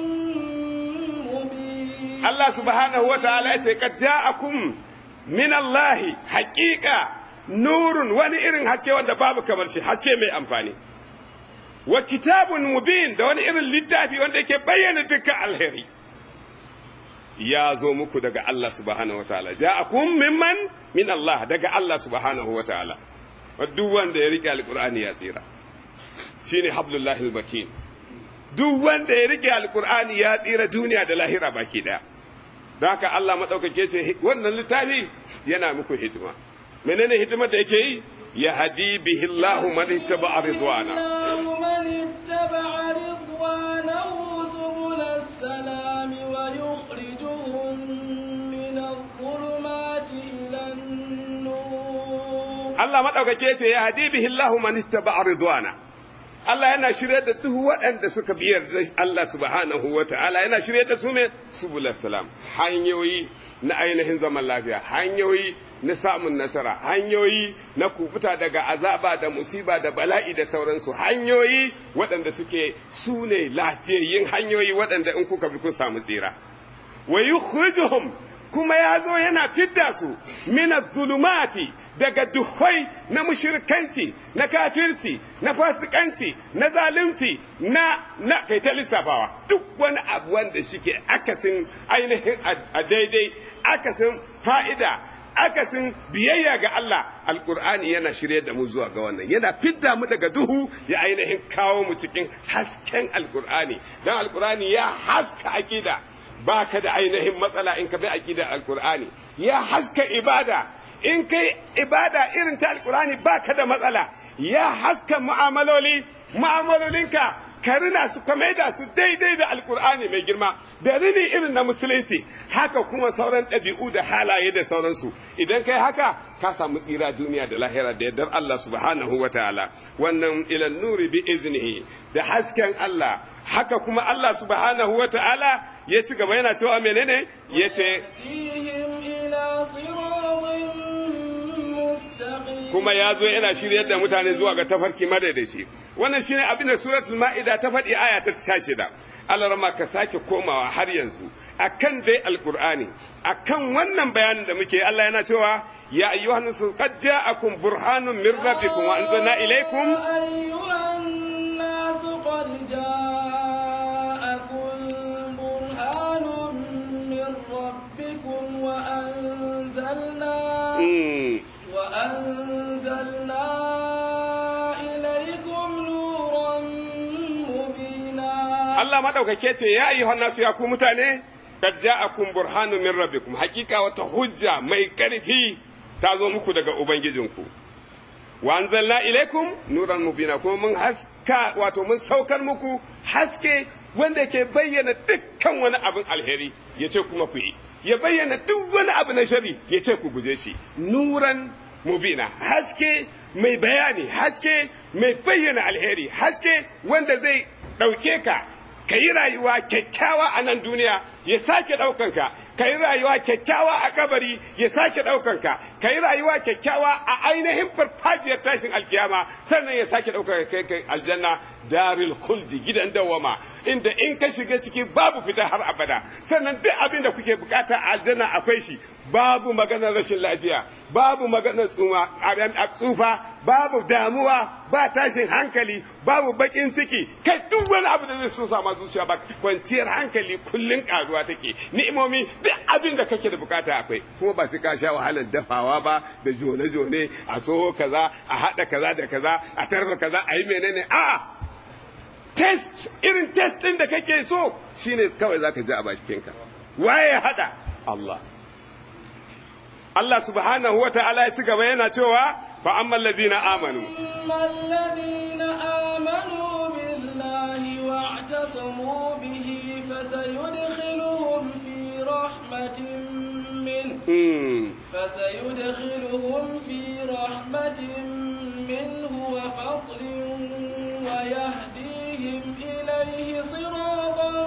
مبين Allah subhanahu wa ta'ala ya ce, Kad ja'akum min Allahi haƙiƙa nurun wani irin haske wanda babu kamar shi, haske mai amfani. Wa kitabun mubin da wani irin littafi wanda yake bayyana dukkan alheri. Ya zo muku daga Allah subhanahu wa ta'ala, ja'akum mimman min Allah daga Allah subhanahu wa ta'ala. Duk wanda ya riƙe alƙur'ani ya tsira. Shine hablullahi al-bakin. Duk wanda ya riƙe alƙur'ani ya tsira duniya da lahira baki ɗaya. don haka Allah maɗaukake ce wannan littafi yana muku hidima menene hidimar da yake yi ya hadi bihi Allahu man ittaba ridwana الله من اتبع رضوانه سبل السلام ويخرجهم من الظلمات إلى النور Allah maɗaukake ce ya hadi bihi Allahu man ittaba ridwana Allah yana shirye da duk waɗanda suka biyar da Allah subhanahu wa ta'ala yana shirye da su ne subul salam hanyoyi na ainihin zaman lafiya hanyoyi na samun nasara hanyoyi na kubuta daga azaba da musiba da bala'i da sauransu hanyoyi waɗanda suke su ne lafiyayyin hanyoyi waɗanda in kuka bi kun samu tsira wa yukhrijuhum kuma ya zo yana fidda su min zulumati daga duhai na mushrikanci na kafirci na fasikanci na zalunci na na kai ta lissafawa duk wani abu wanda shike akasin ainihin a daidai akasin fa'ida akasin biyayya ga Allah alkur'ani yana shirye da mu zuwa ga wannan yana fidda mu daga duhu ya ainihin kawo mu cikin hasken alkur'ani dan alkur'ani ya haska akida baka da ainihin matsala in ka bi aqidar alkur'ani ya haska ibada in kai ibada irin ta alkur'ani baka da matsala ya haska mu'amaloli mu'amalolinka ka rina su ka maida su daidai da alkur'ani mai girma da rini irin na musulunci haka kuma sauran ɗabi'u da halaye da sauransu idan kai haka ka samu tsira duniya da lahira da yardar Allah subhanahu wa ta'ala wannan ilan nuri bi iznihi da hasken Allah haka kuma Allah subhanahu wa ta'ala ya ci gaba yana cewa menene ya ce kuma ya zo yana shiryar da mutane zuwa ga tafarki madaidaici wannan shine abin da suratul ma'ida ta faɗi aya ta shida Allah rama ka sake komawa har yanzu akan dai alqur'ani akan wannan bayanin da muke Allah yana cewa ya ayyuhan nasu qad ja'akum burhanun min rabbikum wa anzalna ilaykum ayyuhan nasu qad ja'akum burhanun min rabbikum wa anzalna وأنزلنا إليكم نورا مبينا الله ما دوka ce ya ayyuhan nasu ya ku mutane qad ja'akum burhanun min rabbikum hakika wata hujja mai karfi ta zo muku daga ubangijinku wa anzalna ilaikum nuran mubina kuma mun haska wato mun saukar muku haske wanda ke bayyana dukkan wani abin alheri yace kuma ku yi ya bayyana duk wani abu na shari ya ce ku guje shi nuran mubina haske mai bayani haske mai bayyana alheri haske wanda zai ɗauke ka ka yi rayuwa kyakkyawa a nan duniya ya sake ɗaukanka ka yi rayuwa kyakkyawa a kabari ya sake ɗaukanka ka yi rayuwa kyakkyawa a ainihin farfajiyar tashin alkiyama sannan ya sake ɗaukaka kai kai aljanna daril khuldi gidan dawama inda in ka shiga ciki babu fita har abada sannan duk abin da kuke bukata a aljanna akwai shi babu maganar rashin lafiya babu maganar tsufa babu damuwa ba tashin hankali babu bakin ciki kai duk wani abu da zai so sama zuciya ba kwanciyar hankali kullun karuwa take ni'imomi duk abin da kake da bukata akwai kuma ba sai ka sha wahalar dafawa ba da jone jone a soho kaza a hada kaza da kaza a tarfa kaza a yi menene a'a test irin test din da kake so shine kawai zaka ji a bakinka waye ya hada Allah Allah subhanahu wa ta'ala ya ci gaba yana cewa fa amman ladina amanu الذين آمنوا بالله واعتصموا به فسيدخلهم في رحمة منه hmm. فسيدخلهم في رحمة منه وفضل ويهديهم إليه صراطا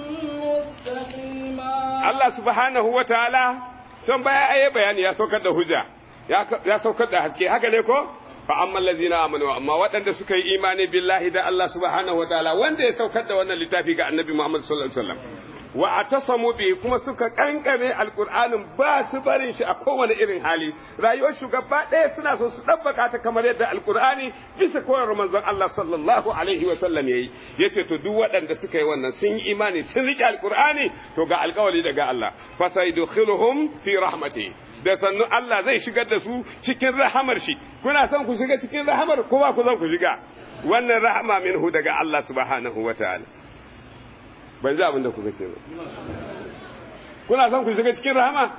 مستقيما Allah subhanahu wa ta'ala son baya aye bayani ya saukar da hujja ya saukar da haske haka ne ko fa amma allazina amanu amma waɗanda suka yi imani billahi da Allah subhanahu wa ta'ala wanda ya saukar da wannan littafi ga annabi Muhammad sallallahu alaihi wasallam wa atasamu bi kuma suka kankame alqur'anin ba su barin shi a kowane irin hali rayuwar shugaba ɗaya suna so su dabbaka ta kamar yadda alqur'ani bisa koyarwar manzon Allah sallallahu alaihi wasallam yayi yace to duk waɗanda suka yi wannan sun yi imani sun rike alqur'ani to ga alƙawari daga Allah fasayidkhiluhum fi rahmati da sannu Allah zai shigar da su cikin rahamar shi kuna son ku shiga cikin rahamar ko ba ku son ku shiga wannan rahama minhu daga Allah subhanahu wataala ban ji abin da kuka ce ba kuna son ku shiga cikin rahama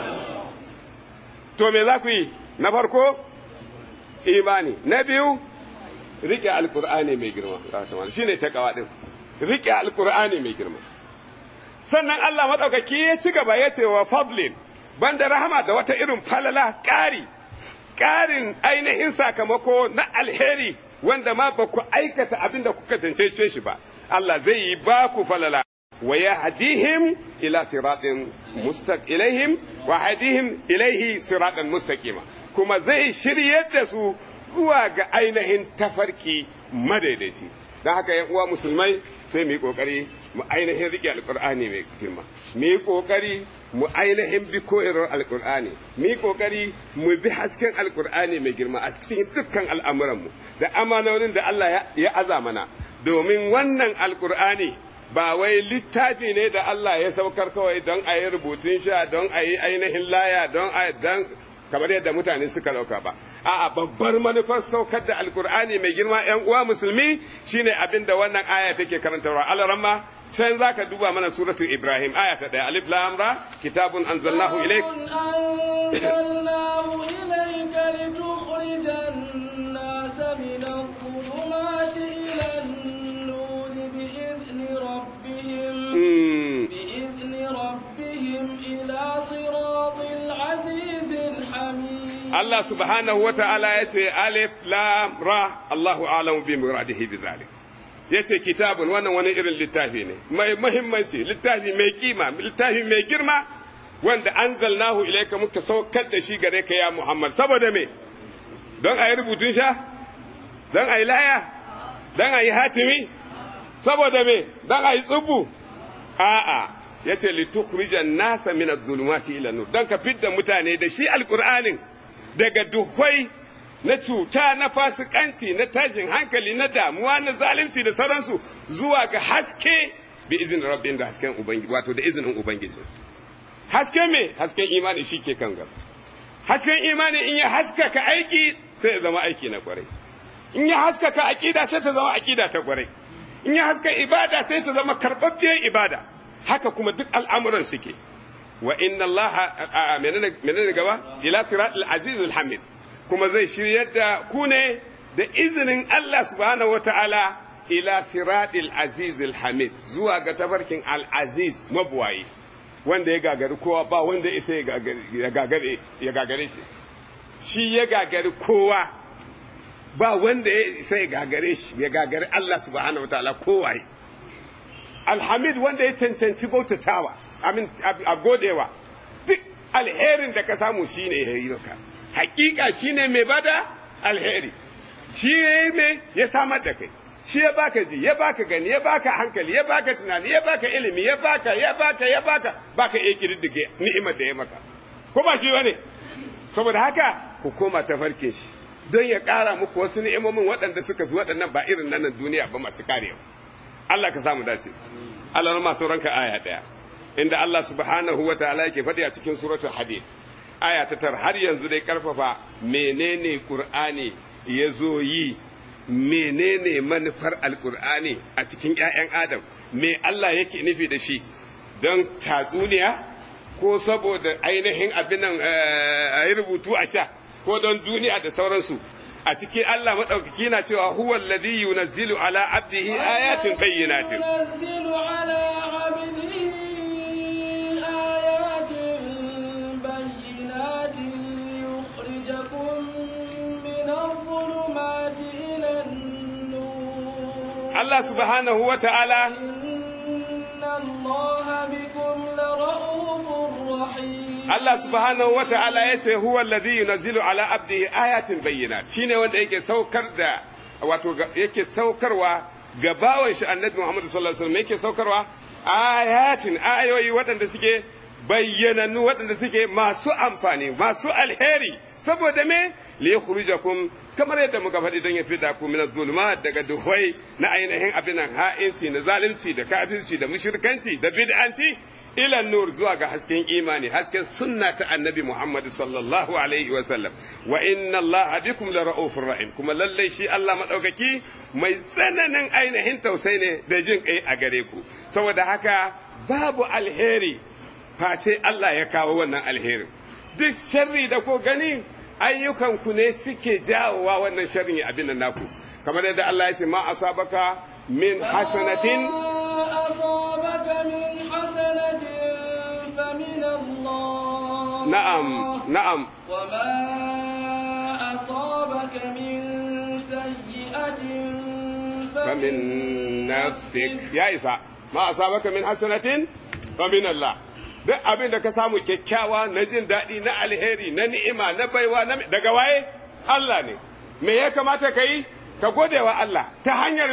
to me za ku yi na farko imani na biyu riƙe alƙur'ani mai girma shi ne takawa ɗin riƙe alƙur'ani mai girma sannan Allah maɗaukaki ya ci gaba ya ce wa fablin banda rahama da wata irin falala ƙari ƙarin ainihin sakamako na alheri wanda ma ba ku aikata abin da kuka cancance shi ba Allah zai yi ba ku falala wa yahdihim ila siratin mustaq ilaihim wa hadihim ilaihi siratan mustaqima kuma zai shiryar da su zuwa ga ainihin tafarki madaidaici don haka yan uwa musulmai sai mu yi kokari mu ainihin rike alkur'ani mai girma mu yi kokari mu ainihin bi koyarwar alkur'ani mu yi kokari mu bi hasken alkur'ani mai girma a cikin dukkan al'amuranmu da amanonin da Allah ya aza mana domin wannan alkur'ani ba wai littafi ne da Allah ya saukar kawai don a yi rubutun sha don a yi ainihin laya don a don kamar yadda mutane suka dauka ba a'a babbar manufar saukar da alkur'ani mai girma yan uwa musulmi shine abin da wannan aya take karantarwa alaramma can zaka duba mana suratul ibrahim aya ta daya alif lam ra kitabun anzalnahu ilayk أنزلناه إليك لتخرج الناس من الظلمات إلى النور بإذن ربهم بإذن ربهم إلى صراط العزيز الحميد Allah subhanahu wa ta'ala ya ce alif lam ra Allahu alamu bi muradihi bi zalik yace kitabun wannan wani irin littafi ne mai muhimmanci littafi mai kima littafi mai girma wanda anzalnahu ilayka muka saukar da shi gare ka ya Muhammad saboda me don a yi rubutun sha don a yi laya don a yi hatimi saboda me don a yi tsubu a'a yace litukhrijan nasa min adh-dhulumati ila nur don ka fidda mutane da shi alqur'anin daga duhwai na cuta na fasikanci na tashin hankali na damuwa na zalunci da sauransu zuwa ga haske bi izin rabbin da hasken ubangiji wato da izinin ubangiji haske me hasken imani shi ke kan gaba hasken imani in ya haskaka aiki sai ya zama aiki na kwarai in ya haskaka aqida sai ta zama aqida ta kwarai in ya haska ibada sai ta zama karbabbiyar ibada haka kuma duk al'amuran suke wa inna allaha menene gaba ila siratul aziz hamid kuma zai shiryar da ku ne da izinin Allah subhanahu wataala ila siratul aziz hamid zuwa ga tabarkin al aziz mabuwayi wanda ya gagari kowa ba wanda isa ya gagare ya gagare shi shi ya gagari kowa ba wanda ya isa ya gagare shi ya gagari Allah subhanahu wataala kowaye alhamid wanda ya cancanci bautatawa amin a godewa duk alherin da ka samu shine ya yi maka hakika shine mai bada alheri shi ya mai ya samar da kai shi ya baka ji ya baka gani ya baka hankali ya baka tunani ya baka ilimi ya baka ya baka ya baka baka iya kididdige ni'imar da ya maka ko ba shi bane saboda haka ku koma ta farke shi don ya ƙara muku wasu ni'imomin waɗanda suka fi waɗannan ba irin nan duniya ba masu karewa Allah ka samu dace Allah ma sauranka aya ɗaya inda Allah subhanahu wa ta'ala yake faɗi a cikin suratul hadid aya ta tar har yanzu dai karfafa menene qur'ani ya zo yi menene manufar alqur'ani a cikin ƴaƴan adam me Allah yake nufi da shi don tatsuniya ko saboda ainihin abin nan a yi rubutu a sha ko don duniya da sauransu a cikin Allah maɗaukaki na cewa huwa alladhi yunazzilu ala abdihi ayatin bayyinatin ينزل على عبده آيات بينات ليخرجكم من الظلمات إلى النور Allah subhanahu wa ta'ala إن الله بكم لرؤوف رحيم Allah subhanahu wa ta'ala ya ce huwa alladhi yunazzilu ala abdihi ayatin bayyinat shine wanda yake saukar da wato ga- yake saukarwa ga bawan shi annabi Muhammad sallallahu alaihi wasallam yake saukarwa ayatin ayoyi waɗanda suke bayyanannu waɗanda suke masu amfani masu alheri saboda me li yukhrijakum kamar yadda muka faɗi don ya fida ku min zulma daga duhwai na ainihin abin nan ha'inci na zalunci da kafirci da mushrikanci da bid'anci ila nur zuwa ga hasken imani hasken sunna ta annabi Muhammad sallallahu alaihi wa sallam wa inna Allah bikum la ra'ufur rahim kuma lallai shi Allah madaukaki mai tsananin ainihin tausayi ne da jin kai a gare ku saboda haka babu alheri face Allah ya kawo wannan alherin duk sharri da ko gani ayyukan ku ne suke jawowa wannan sharrin ya abin nan naku kamar yadda Allah ya ce ma asabaka min hasanatin ما أصابك من حسنة فمن الله na'am na'am وما أصابك من سيئة فمن نفسك ya isa ma asabaka min hasanatin fa min Allah duk abin da ka samu kyakkyawa na jin daɗi na alheri na ni'ima na baiwa na daga waye Allah ne me ya kamata ka yi ka gode wa Allah ta hanyar me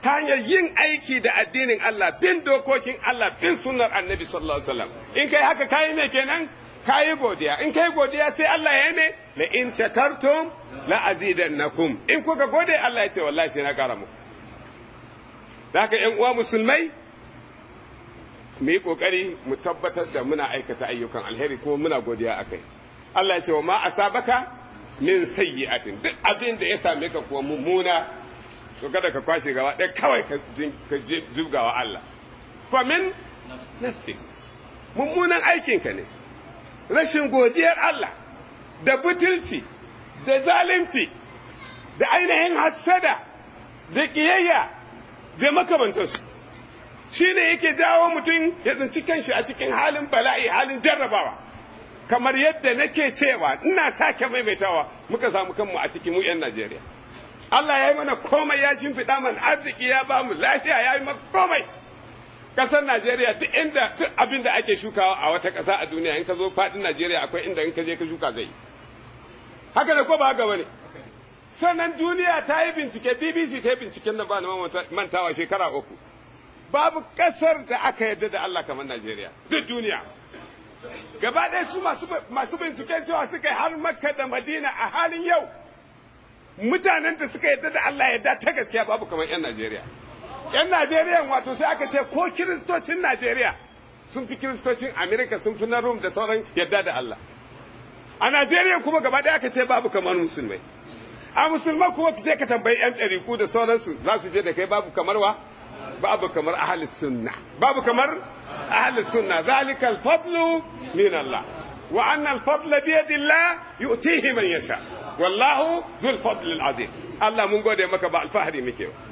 ta hanyar yin aiki da addinin Allah bin dokokin Allah bin sunnar annabi sallallahu alaihi wasallam in kai haka kayi me kenan kayi godiya in kai godiya sai Allah ya ne la in shakartum la azidannakum in kuka gode Allah ya ce wallahi sai na kara muku da haka ƴan uwa musulmai mu yi kokari mu tabbatar da muna aikata ayyukan alheri kuma muna godiya akai Allah ya ce wa ma asabaka min sayyi'atin duk abin da ya same ka kuwa mummuna to kada ka kwashe gaba ɗaya kawai ka zubgawa Allah fa min nafsi mummunan aikinka ne rashin godiyar Allah da butulci da zalunci da ainihin hassada da ƙiyayya da makamantarsu shi ne yake jawo mutum ya tsinci kanshi a cikin halin bala'i halin jarrabawa kamar yadda nake cewa ina sake maimaitawa muka samu kanmu a cikin mu 'yan Najeriya Allah ya yi mana komai ya shimfiɗa mana arziki ya ba mu lafiya ya yi mana komai ƙasar Najeriya duk inda duk abin da ake shukawa a wata ƙasa a duniya in ka zo faɗin Najeriya akwai inda in ka je ka shuka zai haka da ko ba haka bane sannan duniya ta yi bincike BBC ta yi binciken da ba na mantawa shekara uku babu ƙasar da aka yarda da Allah kamar Najeriya duk duniya gaba ɗaya su masu binciken cewa suka yi har Makka da Madina a halin yau mutanen da suka yarda da Allah yarda ta gaskiya babu kamar 'yan Najeriya. 'Yan Najeriya wato sai aka ce ko kiristocin Najeriya sun fi kiristocin Amerika sun fi na Rum da sauran yarda da Allah. A Najeriya kuma gaba ɗaya aka ce babu kamar musulmai. A musulman kuma sai ka tambayi 'yan ɗariku da sauransu za su je da kai babu kamar wa? Babu kamar ahli sunna. Babu kamar ahli sunna. Zalikal fadlu min Allah. Wa annal fadla biyadillah yu'tihi man yasha. wallahu zul fadl azim Allah mun gode maka ba alfahari muke ba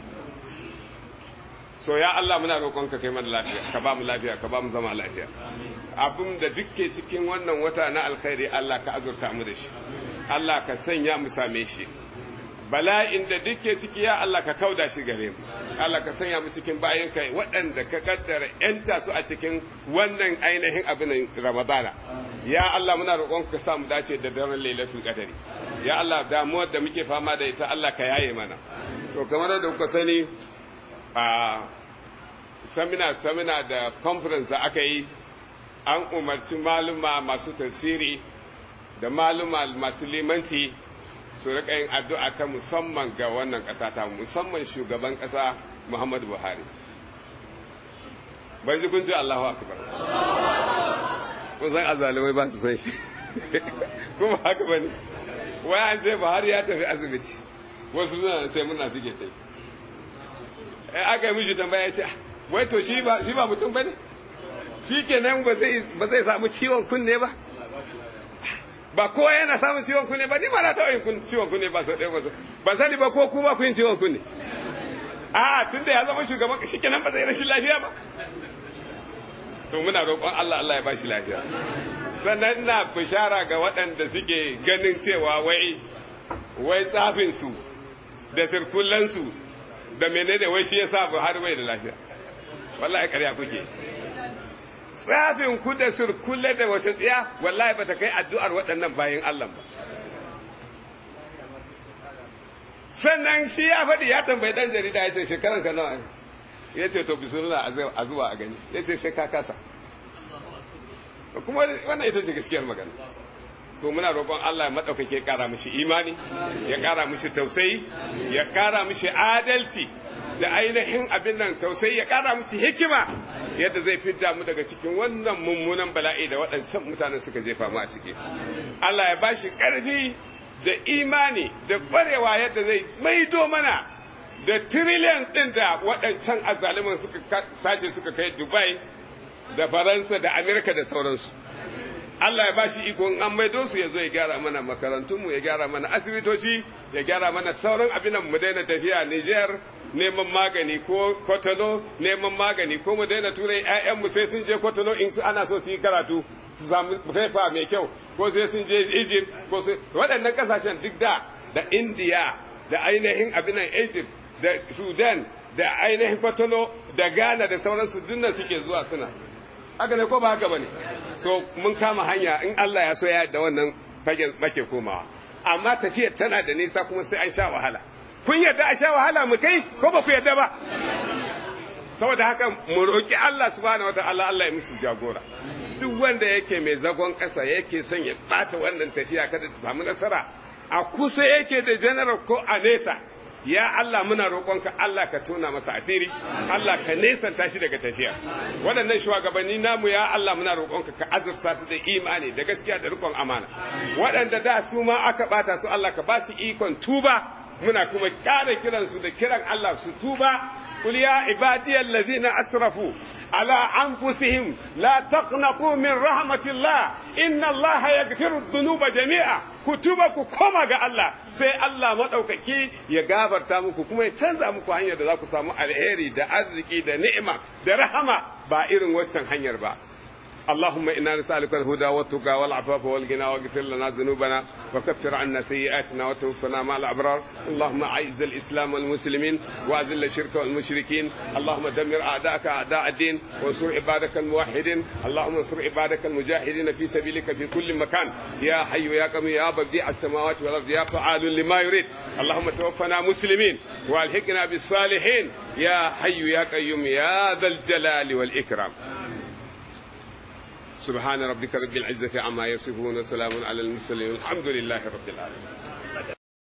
so ya Allah muna roƙonka kai mana lafiya ka ba mu lafiya ka ba mu zama lafiya abin da dukke cikin wannan wata na alkhairi Allah ka azurta mu da shi Allah ka sanya mu same shi bala'in da duke ciki ya Allah ka kauda shi gare mu Allah ka sanya mu cikin bayan kai waɗanda ka kaddara yanta su a cikin wannan ainihin abin Ramadana ya Allah muna roƙonka ka sa mu dace da daren lailatul qadari ya Allah damuwar da muke fama da ita Allah ka yaye mana to kamar da kuka sani a samina samina da conference da aka yi an umarci maluma masu tafsiri da maluma masu limanci su rika yin addu'a ta musamman ga wannan ƙasa ta musamman shugaban ƙasa Muhammadu Buhari ban ji kun ce Allahu akbar kun san azalimai ba su san shi kuma haka bane wai an ce Buhari ya tafi asibiti wasu suna sai muna suke tai eh aka yi mishi tambaya ya ce wai to shi ba shi ba mutum bane shi kenan ba zai ba zai samu ciwon kunne ba ba kowa yana samun ciwon kunne ba ni ma na taɓa yin ciwon kunne ba sau ɗaya ba sau ban sani ba ko kuma ku yin ciwon kunne a tun da ya zama shugaban shi kenan ba zai rashin lafiya ba to muna roƙon Allah Allah ya bashi lafiya sannan ina bishara ga waɗanda suke ganin cewa wai wai tsafin su da sirkullan su da menene wai shi yasa Buhari bai da lafiya wallahi ƙarya kuke tsafin ku da surkulle da wace tsiya wallahi bata kai addu'ar waɗannan bayan Allah ba sannan shi ya faɗi ya tambayi ɗan jarida ya ce shekaran ka nawa ya ce to bismillah a zuwa a gani ya ce sai ka kasa kuma wannan ita ce gaskiyar magana so muna roƙon Allah ya maɗaukake ƙara mishi imani ya ƙara mishi tausayi ya ƙara mishi adalci da ainihin abin nan tausayi ya ƙara musu hikima yadda zai fidda mu daga cikin wannan mummunan bala'i da waɗancan mutanen suka jefa mu a ciki Allah ya bashi ƙarfi da imani da ƙwarewa yadda zai maido mana da trillion ɗin da waɗancan azzaluman suka sace suka kai Dubai da Faransa da Amerika da sauransu Allah ya bashi iko in an maido su ya zo ya gyara mana makarantunmu ya gyara mana asibitoci ya gyara mana sauran abin mu daina tafiya Niger neman magani ko kwatano neman magani ko mu daina turai ƴaƴanmu sai sun je kwatano in su ana so su yi karatu su samu faifa mai kyau ko sai sun je Egypt ko sai waɗannan kasashen duk da da India da ainihin abin nan Egypt da Sudan da ainihin kwatano da Ghana da sauransu dinnan suke zuwa suna haka ne ko ba haka bane to mun kama hanya in Allah ya so ya da wannan fagen make komawa amma tafiyar tana da nisa kuma sai an sha wahala kun yadda a sha wahala mu kai ko ba ku yadda ba saboda haka mu roƙi Allah subhanahu wataala Allah ya musu jagora duk wanda yake mai zagon ƙasa yake son ya ɓata wannan tafiya kada ta samu nasara a kusa yake da general ko a nesa ya Allah muna roƙonka Allah ka tona masa asiri Allah ka nesanta shi daga tafiya waɗannan shugabanni namu ya Allah muna roƙonka ka azurta su da imani da gaskiya da riƙon amana waɗanda da su ma aka ɓata su Allah ka ba su ikon tuba muna kuma ƙara kiransu da kiran Allah su tuba قل يا عبادي الذين أسرفوا على أنفسهم لا تقنطوا من رحمة الله إن الله يغفر الذنوب جميعا كتبك كما ga Allah sai Allah maɗaukaki ya gabarta muku kuma ya canza muku hanyar da za ku samu alheri da arziki da ni'ima da rahama ba irin waccan hanyar ba اللهم إنا نسألك الهدى والتقى والعفاف والغنى واغفر لنا ذنوبنا وكفر عنا سيئاتنا وتوفنا مع الأبرار اللهم أعز الإسلام والمسلمين وأذل الشرك والمشركين اللهم دمر أعداءك أعداء الدين وانصر عبادك الموحدين اللهم انصر عبادك المجاهدين في سبيلك في كل مكان يا حي يا قوي يا بديع السماوات والأرض يا فعال لما يريد اللهم توفنا مسلمين والحقنا بالصالحين يا حي يا قيوم يا ذا الجلال والإكرام سبحان ربك رب العزة عما يصفون وسلام على المرسلين الحمد لله رب العالمين